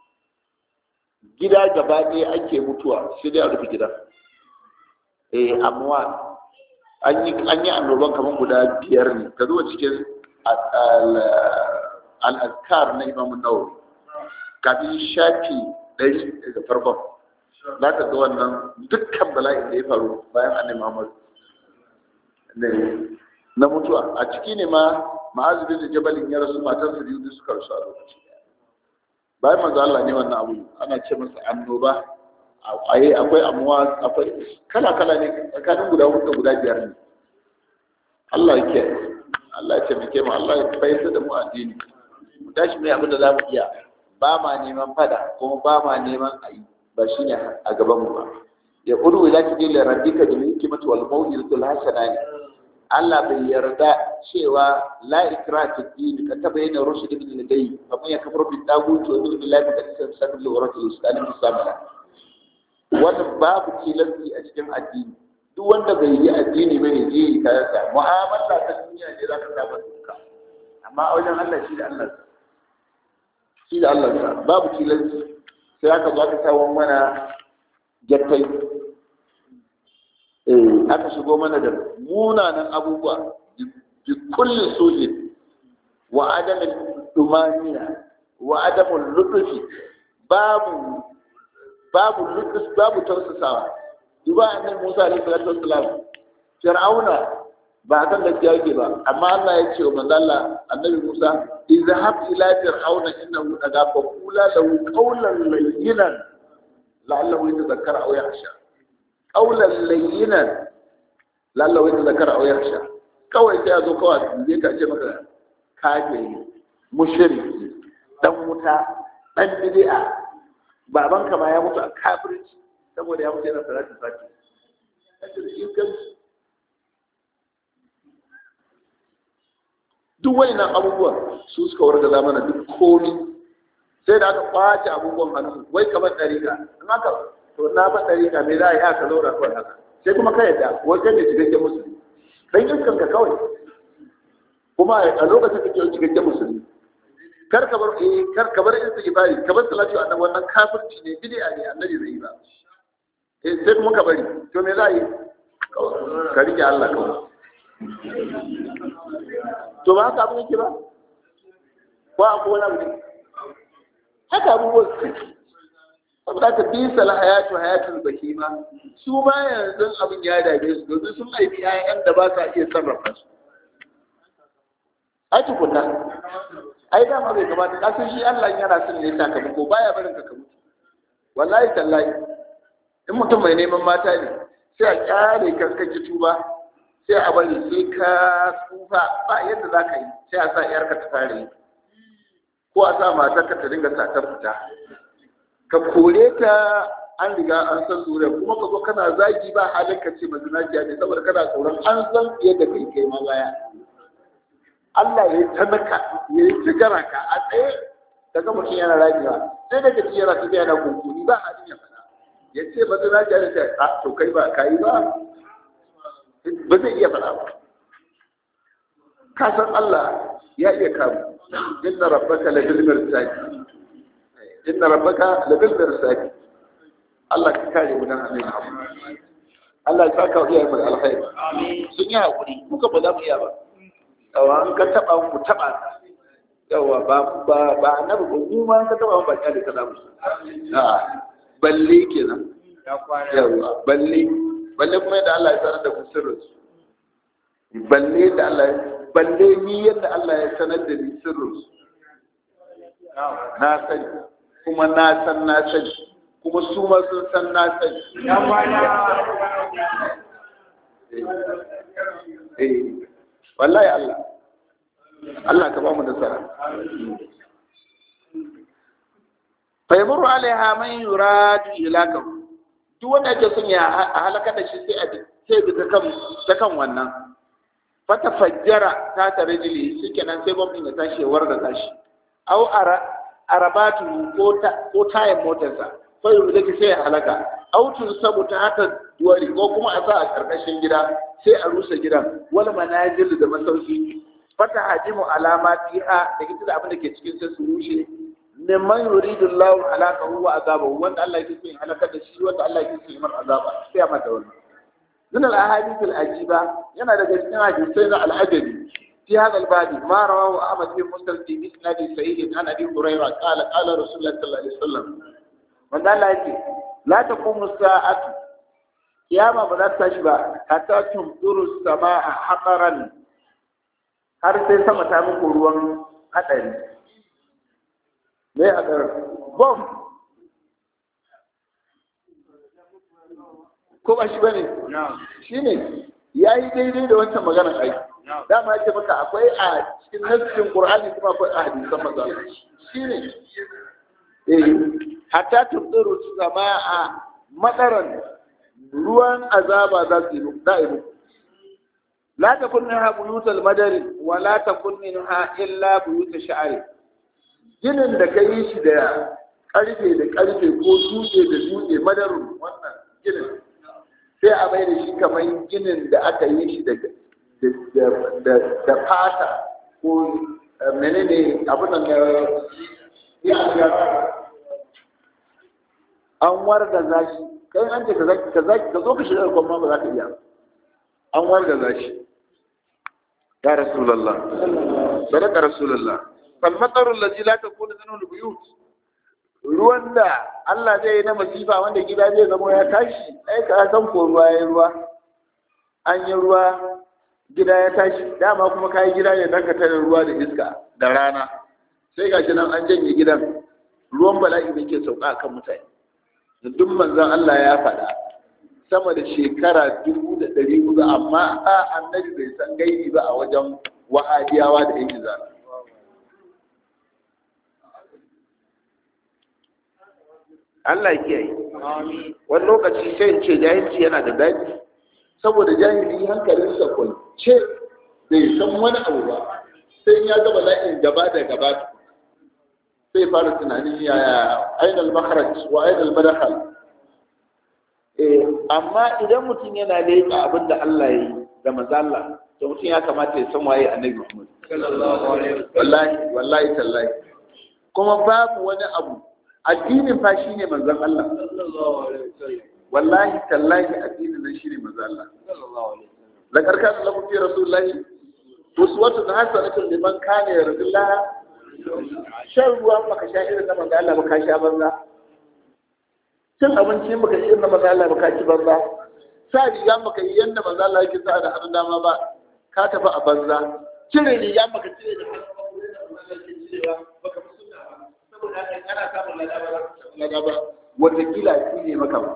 gida gaba ɗaya ake mutuwa sai dai a rufe gida eh amwas an yi an yi annoban kamar guda biyar ne ka zuwa cikin al-azkar na Imam Nawawi kafin shafi ɗari daga farkon za ka ga wannan dukkan bala'in da ya faru bayan annabi Muhammad na mutuwa a ciki ne ma ma'azu bin jabalin ya rasu matar su biyu suka rasu a lokaci bayan manzo Allah ne wannan abu ana ce masa annoba akwai akwai amuwa akwai kala kala ne tsakanin guda hudu guda biyar ne Allah ya kiyaye Allah ya taimake mu Allah ya bayyana da mu addini mu tashi mai abin da za mu iya ba ma neman fada kuma ba ma neman ayi ba shine a gaban mu ba ya qulu ila tijil rabbika bil hikmati wal maw'izatil hasana Allah bai yarda cewa la ikra fi din ka tabayyana rushd min ladai kamar ya kafar bi tagut wa min billahi da kasan sabil wa rasul sallallahu alaihi wasallam wannan babu tilasti a cikin addini duk wanda bai yi addini ba ne je ka yasa mu'amala ta duniya ne za ka samu duka amma a wajen Allah shi da Allah shi da Allah sa babu tilasti sai aka zo aka kawo mana jattai eh aka shigo mana da munanan abubuwa bi kulli sujin wa adamin dumaniya wa adamun lutufi babu babu lutus babu tausasawa duba annabi Musa alaihi salatu wassalam Fir'auna ba kan gaskiya yake ba amma Allah ya ce wa manzo Allah annabi Musa izhab ila fir'auna innahu daga fa qula lahu qawlan layyinan la'allahu yatadhakkara aw yakhsha qawlan layyinan la'allahu yatadhakkara aw yakhsha kawai sai a zo kawai zai ka ce maka kafiri mushriki dan wuta dan bid'a babanka ma ya mutu a kafirci saboda ya mutu yana salatin fati duk wani nan abubuwan su suka warga zamana duk komi sai da aka kwace abubuwan hannu wai kamar ɗarika in haka to na ba ɗarika me za a yi aka zaura kawai haka sai kuma ka yadda wajen da cikakken musulmi dan iskan ka kawai kuma a lokacin da ke cikakken musulmi kar ka bar eh kar ka bar istighfari ka bar salatu annabi wannan kafirci ne bid'a ne annabi zai yi ba eh sai kuma ka bari to me za a yi ka rike Allah kawai to ba haka abin yake ba ko a kowane abu ne haka abubuwan saboda ka bisa la hayatu hayatul bahima su ma yanzu abin ya dame su domin sun haifi 'ya'yan da ba sa iya sarrafa su ai tukunna ai dama bai kamata ka san shi Allah yana son ne sakamako baya barin ka mutu wallahi tallahi in mutum mai neman mata ne sai a kyale ka kake tuba sai a bari sai ka tsufa ba yadda za ka yi sai a sa yarka ta fara yi ko a sa matarka ta dinga satar fita ka kore ta an riga an san zuriya kuma ka zo kana zagi ba halin ka ce mazinaciya ne saboda kana tsoron an san yadda kai kai ma baya Allah ya ta maka ya yi sigara ka a tsaye daga mutum yana rajiya sai daga ci yana tafiya na kunkuni ba halin ya faɗa ya ce mazinaciya ne ta a to kai ba ka yi ba ba zai iya faɗa ba ka san Allah ya iya kamu inna rabbaka la bil mirsadi inna rabbaka la bil mirsadi Allah ka kare mu nan amin Allah ya saka iya mu alkhairi sun yi hakuri muka ba za mu iya ba yawa an ka taba mu taba yawa ba ba ba annabi ko mu ma ka taba mu ba kyale ka zamu a balle kenan yawa balle balle kuma yadda Allah ya sanar da ku sirrin balle da Allah balle ni yadda Allah ya sanar da ni sirrin na sani kuma na san na sani kuma su ma sun san na sani eh wallahi Allah Allah ka ba mu nasara fa yamuru alaiha man yuradu ilakahu duk wanda yake son ya halaka da shi sai a sai bi ta kan ta kan wannan fata fajjara ta tare jili shikenan sai gwamnati ya tashi ya warga tashi au ara arabatu ko ta ko tayin motarsa sai da ke sai ya halaka au tun sabu ta haka duwari ko kuma a sa a karkashin gida sai a rusa gidan wal manajil da masauki fata hajimu alama fiha da ita da abin da ke cikin sai su rushe mimman yuridu Allah halaka huwa azabahu wanda Allah yake son halaka da shi wanda Allah yake son mar azaba sai ya mata wannan من الأحاديث العجيبة ينا daga cikin hadisai na al'ajabi في هذا الباب ما رواه أحمد بن مسلم في مسند صحيح عن أبي هريرة قال قال رسول الله صلى الله عليه وسلم من قال لك لا تقوم الساعة قيامة بلا تشبع حتى تمطر السماء حقرا har sai sama ta muku ruwan hadari me hadari bom ko ba shi bane shine yayi daidai da wancan maganar aiki dama yake maka akwai a cikin nassin qur'ani kuma akwai a hadisan manzo shine eh hatta tudiru samaa madaran ruwan azaba za su yi da'iru la takun minha buyutul madari wa la takun minha illa buyut sha'ari ginin da kai shi da karfe da karfe ko dutse da dutse madarun wannan ginin sai a mai da shi kamar ginin da aka yi shi da da fata ko menene abin da ya an warga zashi kai an ce ka zo ka shiga kuma ba za ka iya an warga zashi ya rasulullah sadaka rasulullah fal matarul ladzi la takunu zanu buyut ruwan da Allah zai yi na masifa wanda gida zai zama ya tashi ai ka san ko ruwa ya ruwa an yi ruwa gida ya tashi dama kuma kayi gida ne dan ka tare ruwa da iska da rana sai gashi nan an janye gidan ruwan bala'i da ke sauka kan mutane da duk manzon Allah ya faɗa sama da shekara dubu da ɗari hudu amma a annabi bai san gaibi ba a wajen wahabiyawa da yan izala Allah ya kiyaye wani lokaci sai in ce jahilci yana da daɗi saboda jahili hankalinsa kwance bai san wani abu ba sai ya gaba la'in gaba da gaba sai fara tunanin yaya ainihin makaraj wa ainihin madakal amma idan mutum yana leƙa abin da Allah ya yi da mazalla to mutum ya kamata ya san waye annabi Muhammad wallahi wallahi tallahi kuma babu wani abu addinin fa shine manzon Allah wallahi tallahi addinin nan shine manzon Allah la karka lakum fi rasulillahi uswatun hasanatun liman kana yarjullaha shan ruwa baka sha irin na manzon Allah baka sha banza cin abinci baka yi irin na manzon Allah baka ci banza sa riga baka yi yanda manzon Allah yake sa da hannun dama ba ka tafi a banza cire riga baka cire da hannun baka fi sunna ba saboda haka kana samun lada ba watakila shi ne maka ba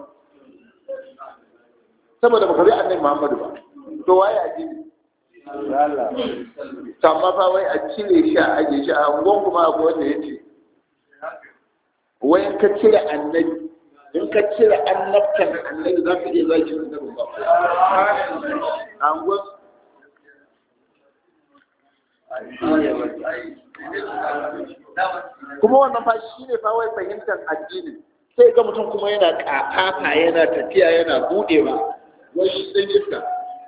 saboda baka bi annabi Muhammadu ba to waye a jini to amma fa wai a cire shi a aje shi a ungon kuma abu wanda yace wai in ka cire annabi in ka cire annabtan annabi za ka iya zaki annabi ba a ungon kuma wannan fa shi ne fa wai fahimtar addini sai ga mutum kuma yana kafafa yana tafiya yana budewa wai shi dan iska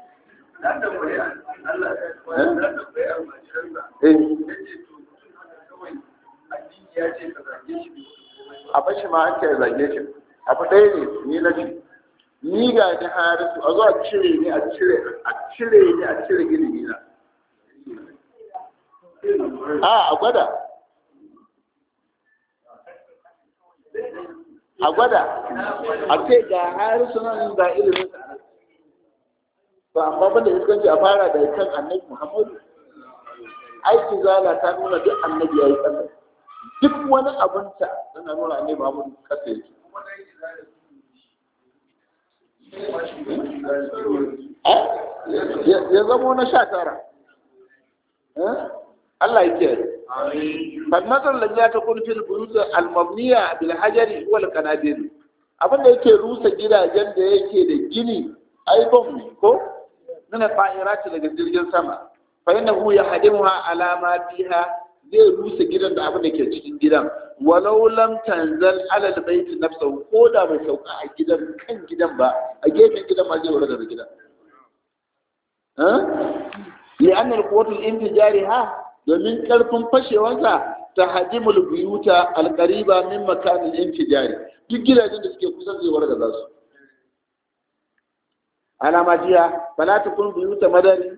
a bashi ma an ce zage shi abu ɗaya ne ni na ce ni ga ni harisu a zo a cire ni a cire a cire ni a cire ilimi na a a gwada a gwada a ce ga harisu nan ga ilimin sa ba amma banda iskanci a fara da kan annabi muhammadu aiki zala ta nuna duk annabi ya yi kasa duk wani abinta tana nuna annabi muhammadu kasa yake ya zamo na sha tara Allah ya ce fannazar da ya ta kun fil buyuta al-mabniya bil hajari wal qanadir abin da yake rusa gidajen da yake da gini ai bom ne ko min al-ta'irati daga jirgin sama fa innahu yahdimuha ala ma fiha zai rusa gidan da abin da ke cikin gidan walau lam tanzal ala al-bayt nafsuhu ko da bai sauka a gidan kan gidan ba a gefen gidan ma zai wurga da gidan ha li anna al-quwwatu al-intijari ha domin karfin fashewansa ta hajimul buyuta al-qariba min makan al-intijari duk gidajen da suke kusa zai warga za su alama jiya fala takun buyuta madari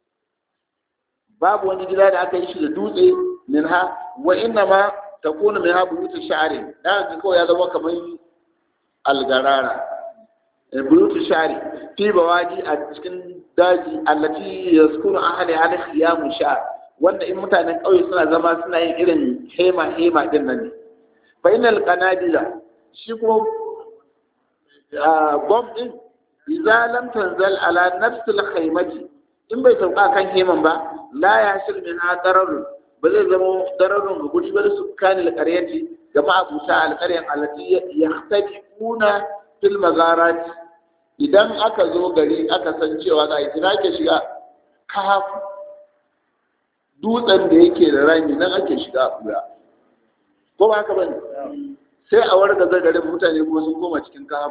babu wani gida da aka yi shi da dutse minha wa inna ma takunu minha buyutu sha'ri dan ga kawai ya zama kamar algarara buyutu sha'ri fi bawaji a cikin daji allati yaskunu ahli hal khiyam sha'r wanda in mutanen ƙauye suna zama suna yin irin hema hema din nan ne fa innal qanadila shi kuma bomb din idza lam tanzal ala nafsil khaymati in bai sauka kan heman ba la ya shir min ha dararun ba zai zama dararun ga guri ba da sukkani alƙaryati ga ma'abuta alƙaryan allati yahtadifuna fil magarat idan aka zo gari aka san cewa za a kira ke shiga kaf dutsen da yake da rami nan ake shiga a ɓuya ko ba haka bane sai a warga garin mutane kuma sun koma cikin kaf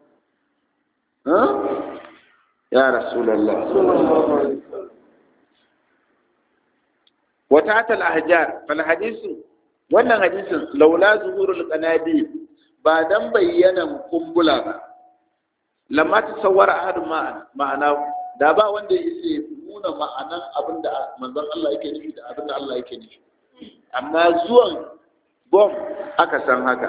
ya rasulallah wata tal ahjar fal hadisu wannan hadisin laula zuhurul qanabi ba dan bayyana kumbula ba lamma tasawwara ahad ma'ana da ba wanda yake nuna ma'anan abinda manzon Allah yake nufi da abinda Allah yake nufi amma zuwan bom aka san haka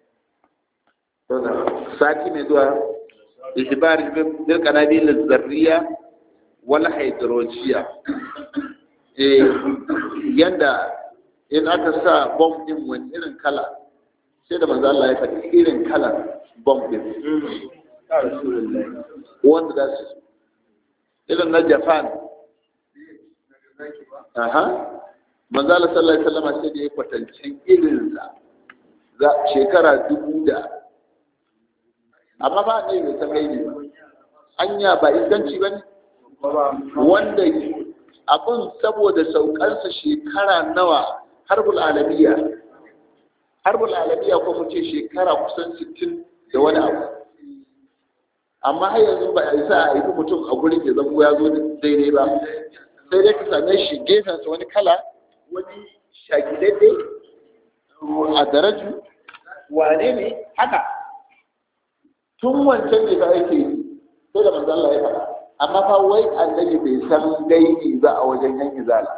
sati mai zuwa ihbar bil qanabil zarriya wal hydrojiya eh yanda in aka sa bom din wani irin kala sai da manzo Allah ya faɗi irin kalan bom din wanda da su irin na Japan aha manzo Allah sallallahu alaihi wasallam sai da ya kwatancin irin sa za shekara dubu da amma ba ne mai san gaibi ba anya ba iskanci ba ne wanda abin saboda saukarsa shekara nawa harbul alamiya harbul alamiya ko mu ce shekara kusan 60 da wani abu amma har yanzu ba a isa a yi mutum a gurin ya zama ya zo daidai ba sai dai ka same shi gefensa wani kala wani shaki daidai a daraju wane ne haka tun wancan ne ba ake yi sai da manzo Allah ya faɗa amma fa wai annabi bai san gaibi ba a wajen yan izala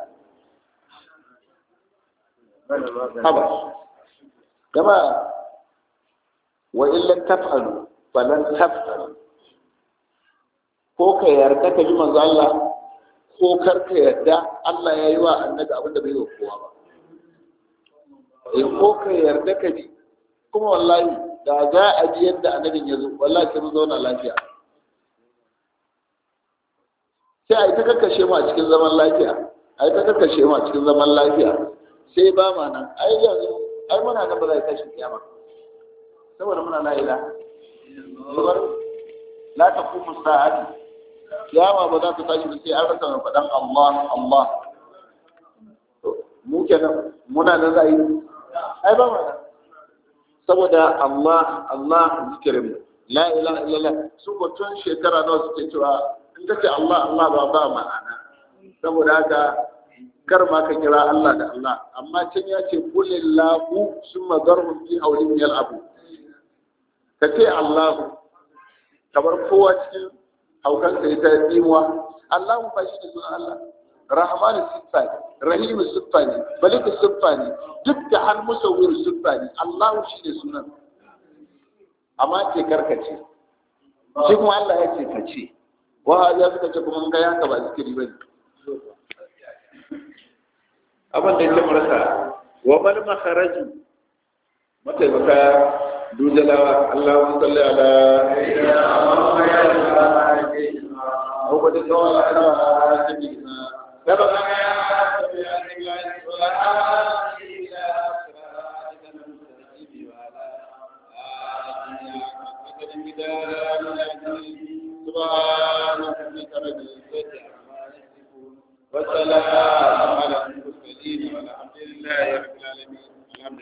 haba kama wa illan taf'alu falan taf'alu ko ka yarda ka bi manzo Allah ko kar ka yarda Allah ya yi wa annabi abin da bai yi wa kowa ba eh ko ka yarda ka bi kuma wallahi da za a ji yadda annabin ya zo wallahi sai mun zauna lafiya sai a yi ta kakkashe mu a cikin zaman lafiya a yi ta kakkashe mu a cikin zaman lafiya sai ba ma nan ai yanzu ai muna nan ba za a tashi kiyama saboda muna la ilaha saboda la taqumu sa'ati kiyama ba za ta tashi ba sai an rasa mai faɗan Allah Allah mu kenan muna nan za a yi ai ba ma nan saboda Allah Allah zikirin la ilaha illallah su ko tun shekara nawa suke cewa in ka ce Allah Allah ba ba ma'ana saboda haka kar ma ka kira Allah da Allah amma can ya ce kulillahu summa zarhum fi hawlihim yal'abu ka ce Allah kamar kowa cikin haukansa ya ta tsimuwa Allah ba shi ne sunan Allah rahmanu siffa ne rahimu siffa ne maliku siffa ne duk da har musawwir siffa ne Allah shi ne sunan amma ce karkace shi kuma Allah ya ce ka ce wa ya suka ce kuma ga yanka ba zikiri ba ne abin da ya marasa wa mal makharaju mataimaka dujalawa Allahumma salli ala هو بدي دور على سبيلنا سبق يا سبيل الله ولا إلى صراطك المستقيم وعلى سبحان ربك رب العزة عما يصفون وسلام على المرسلين والحمد لله رب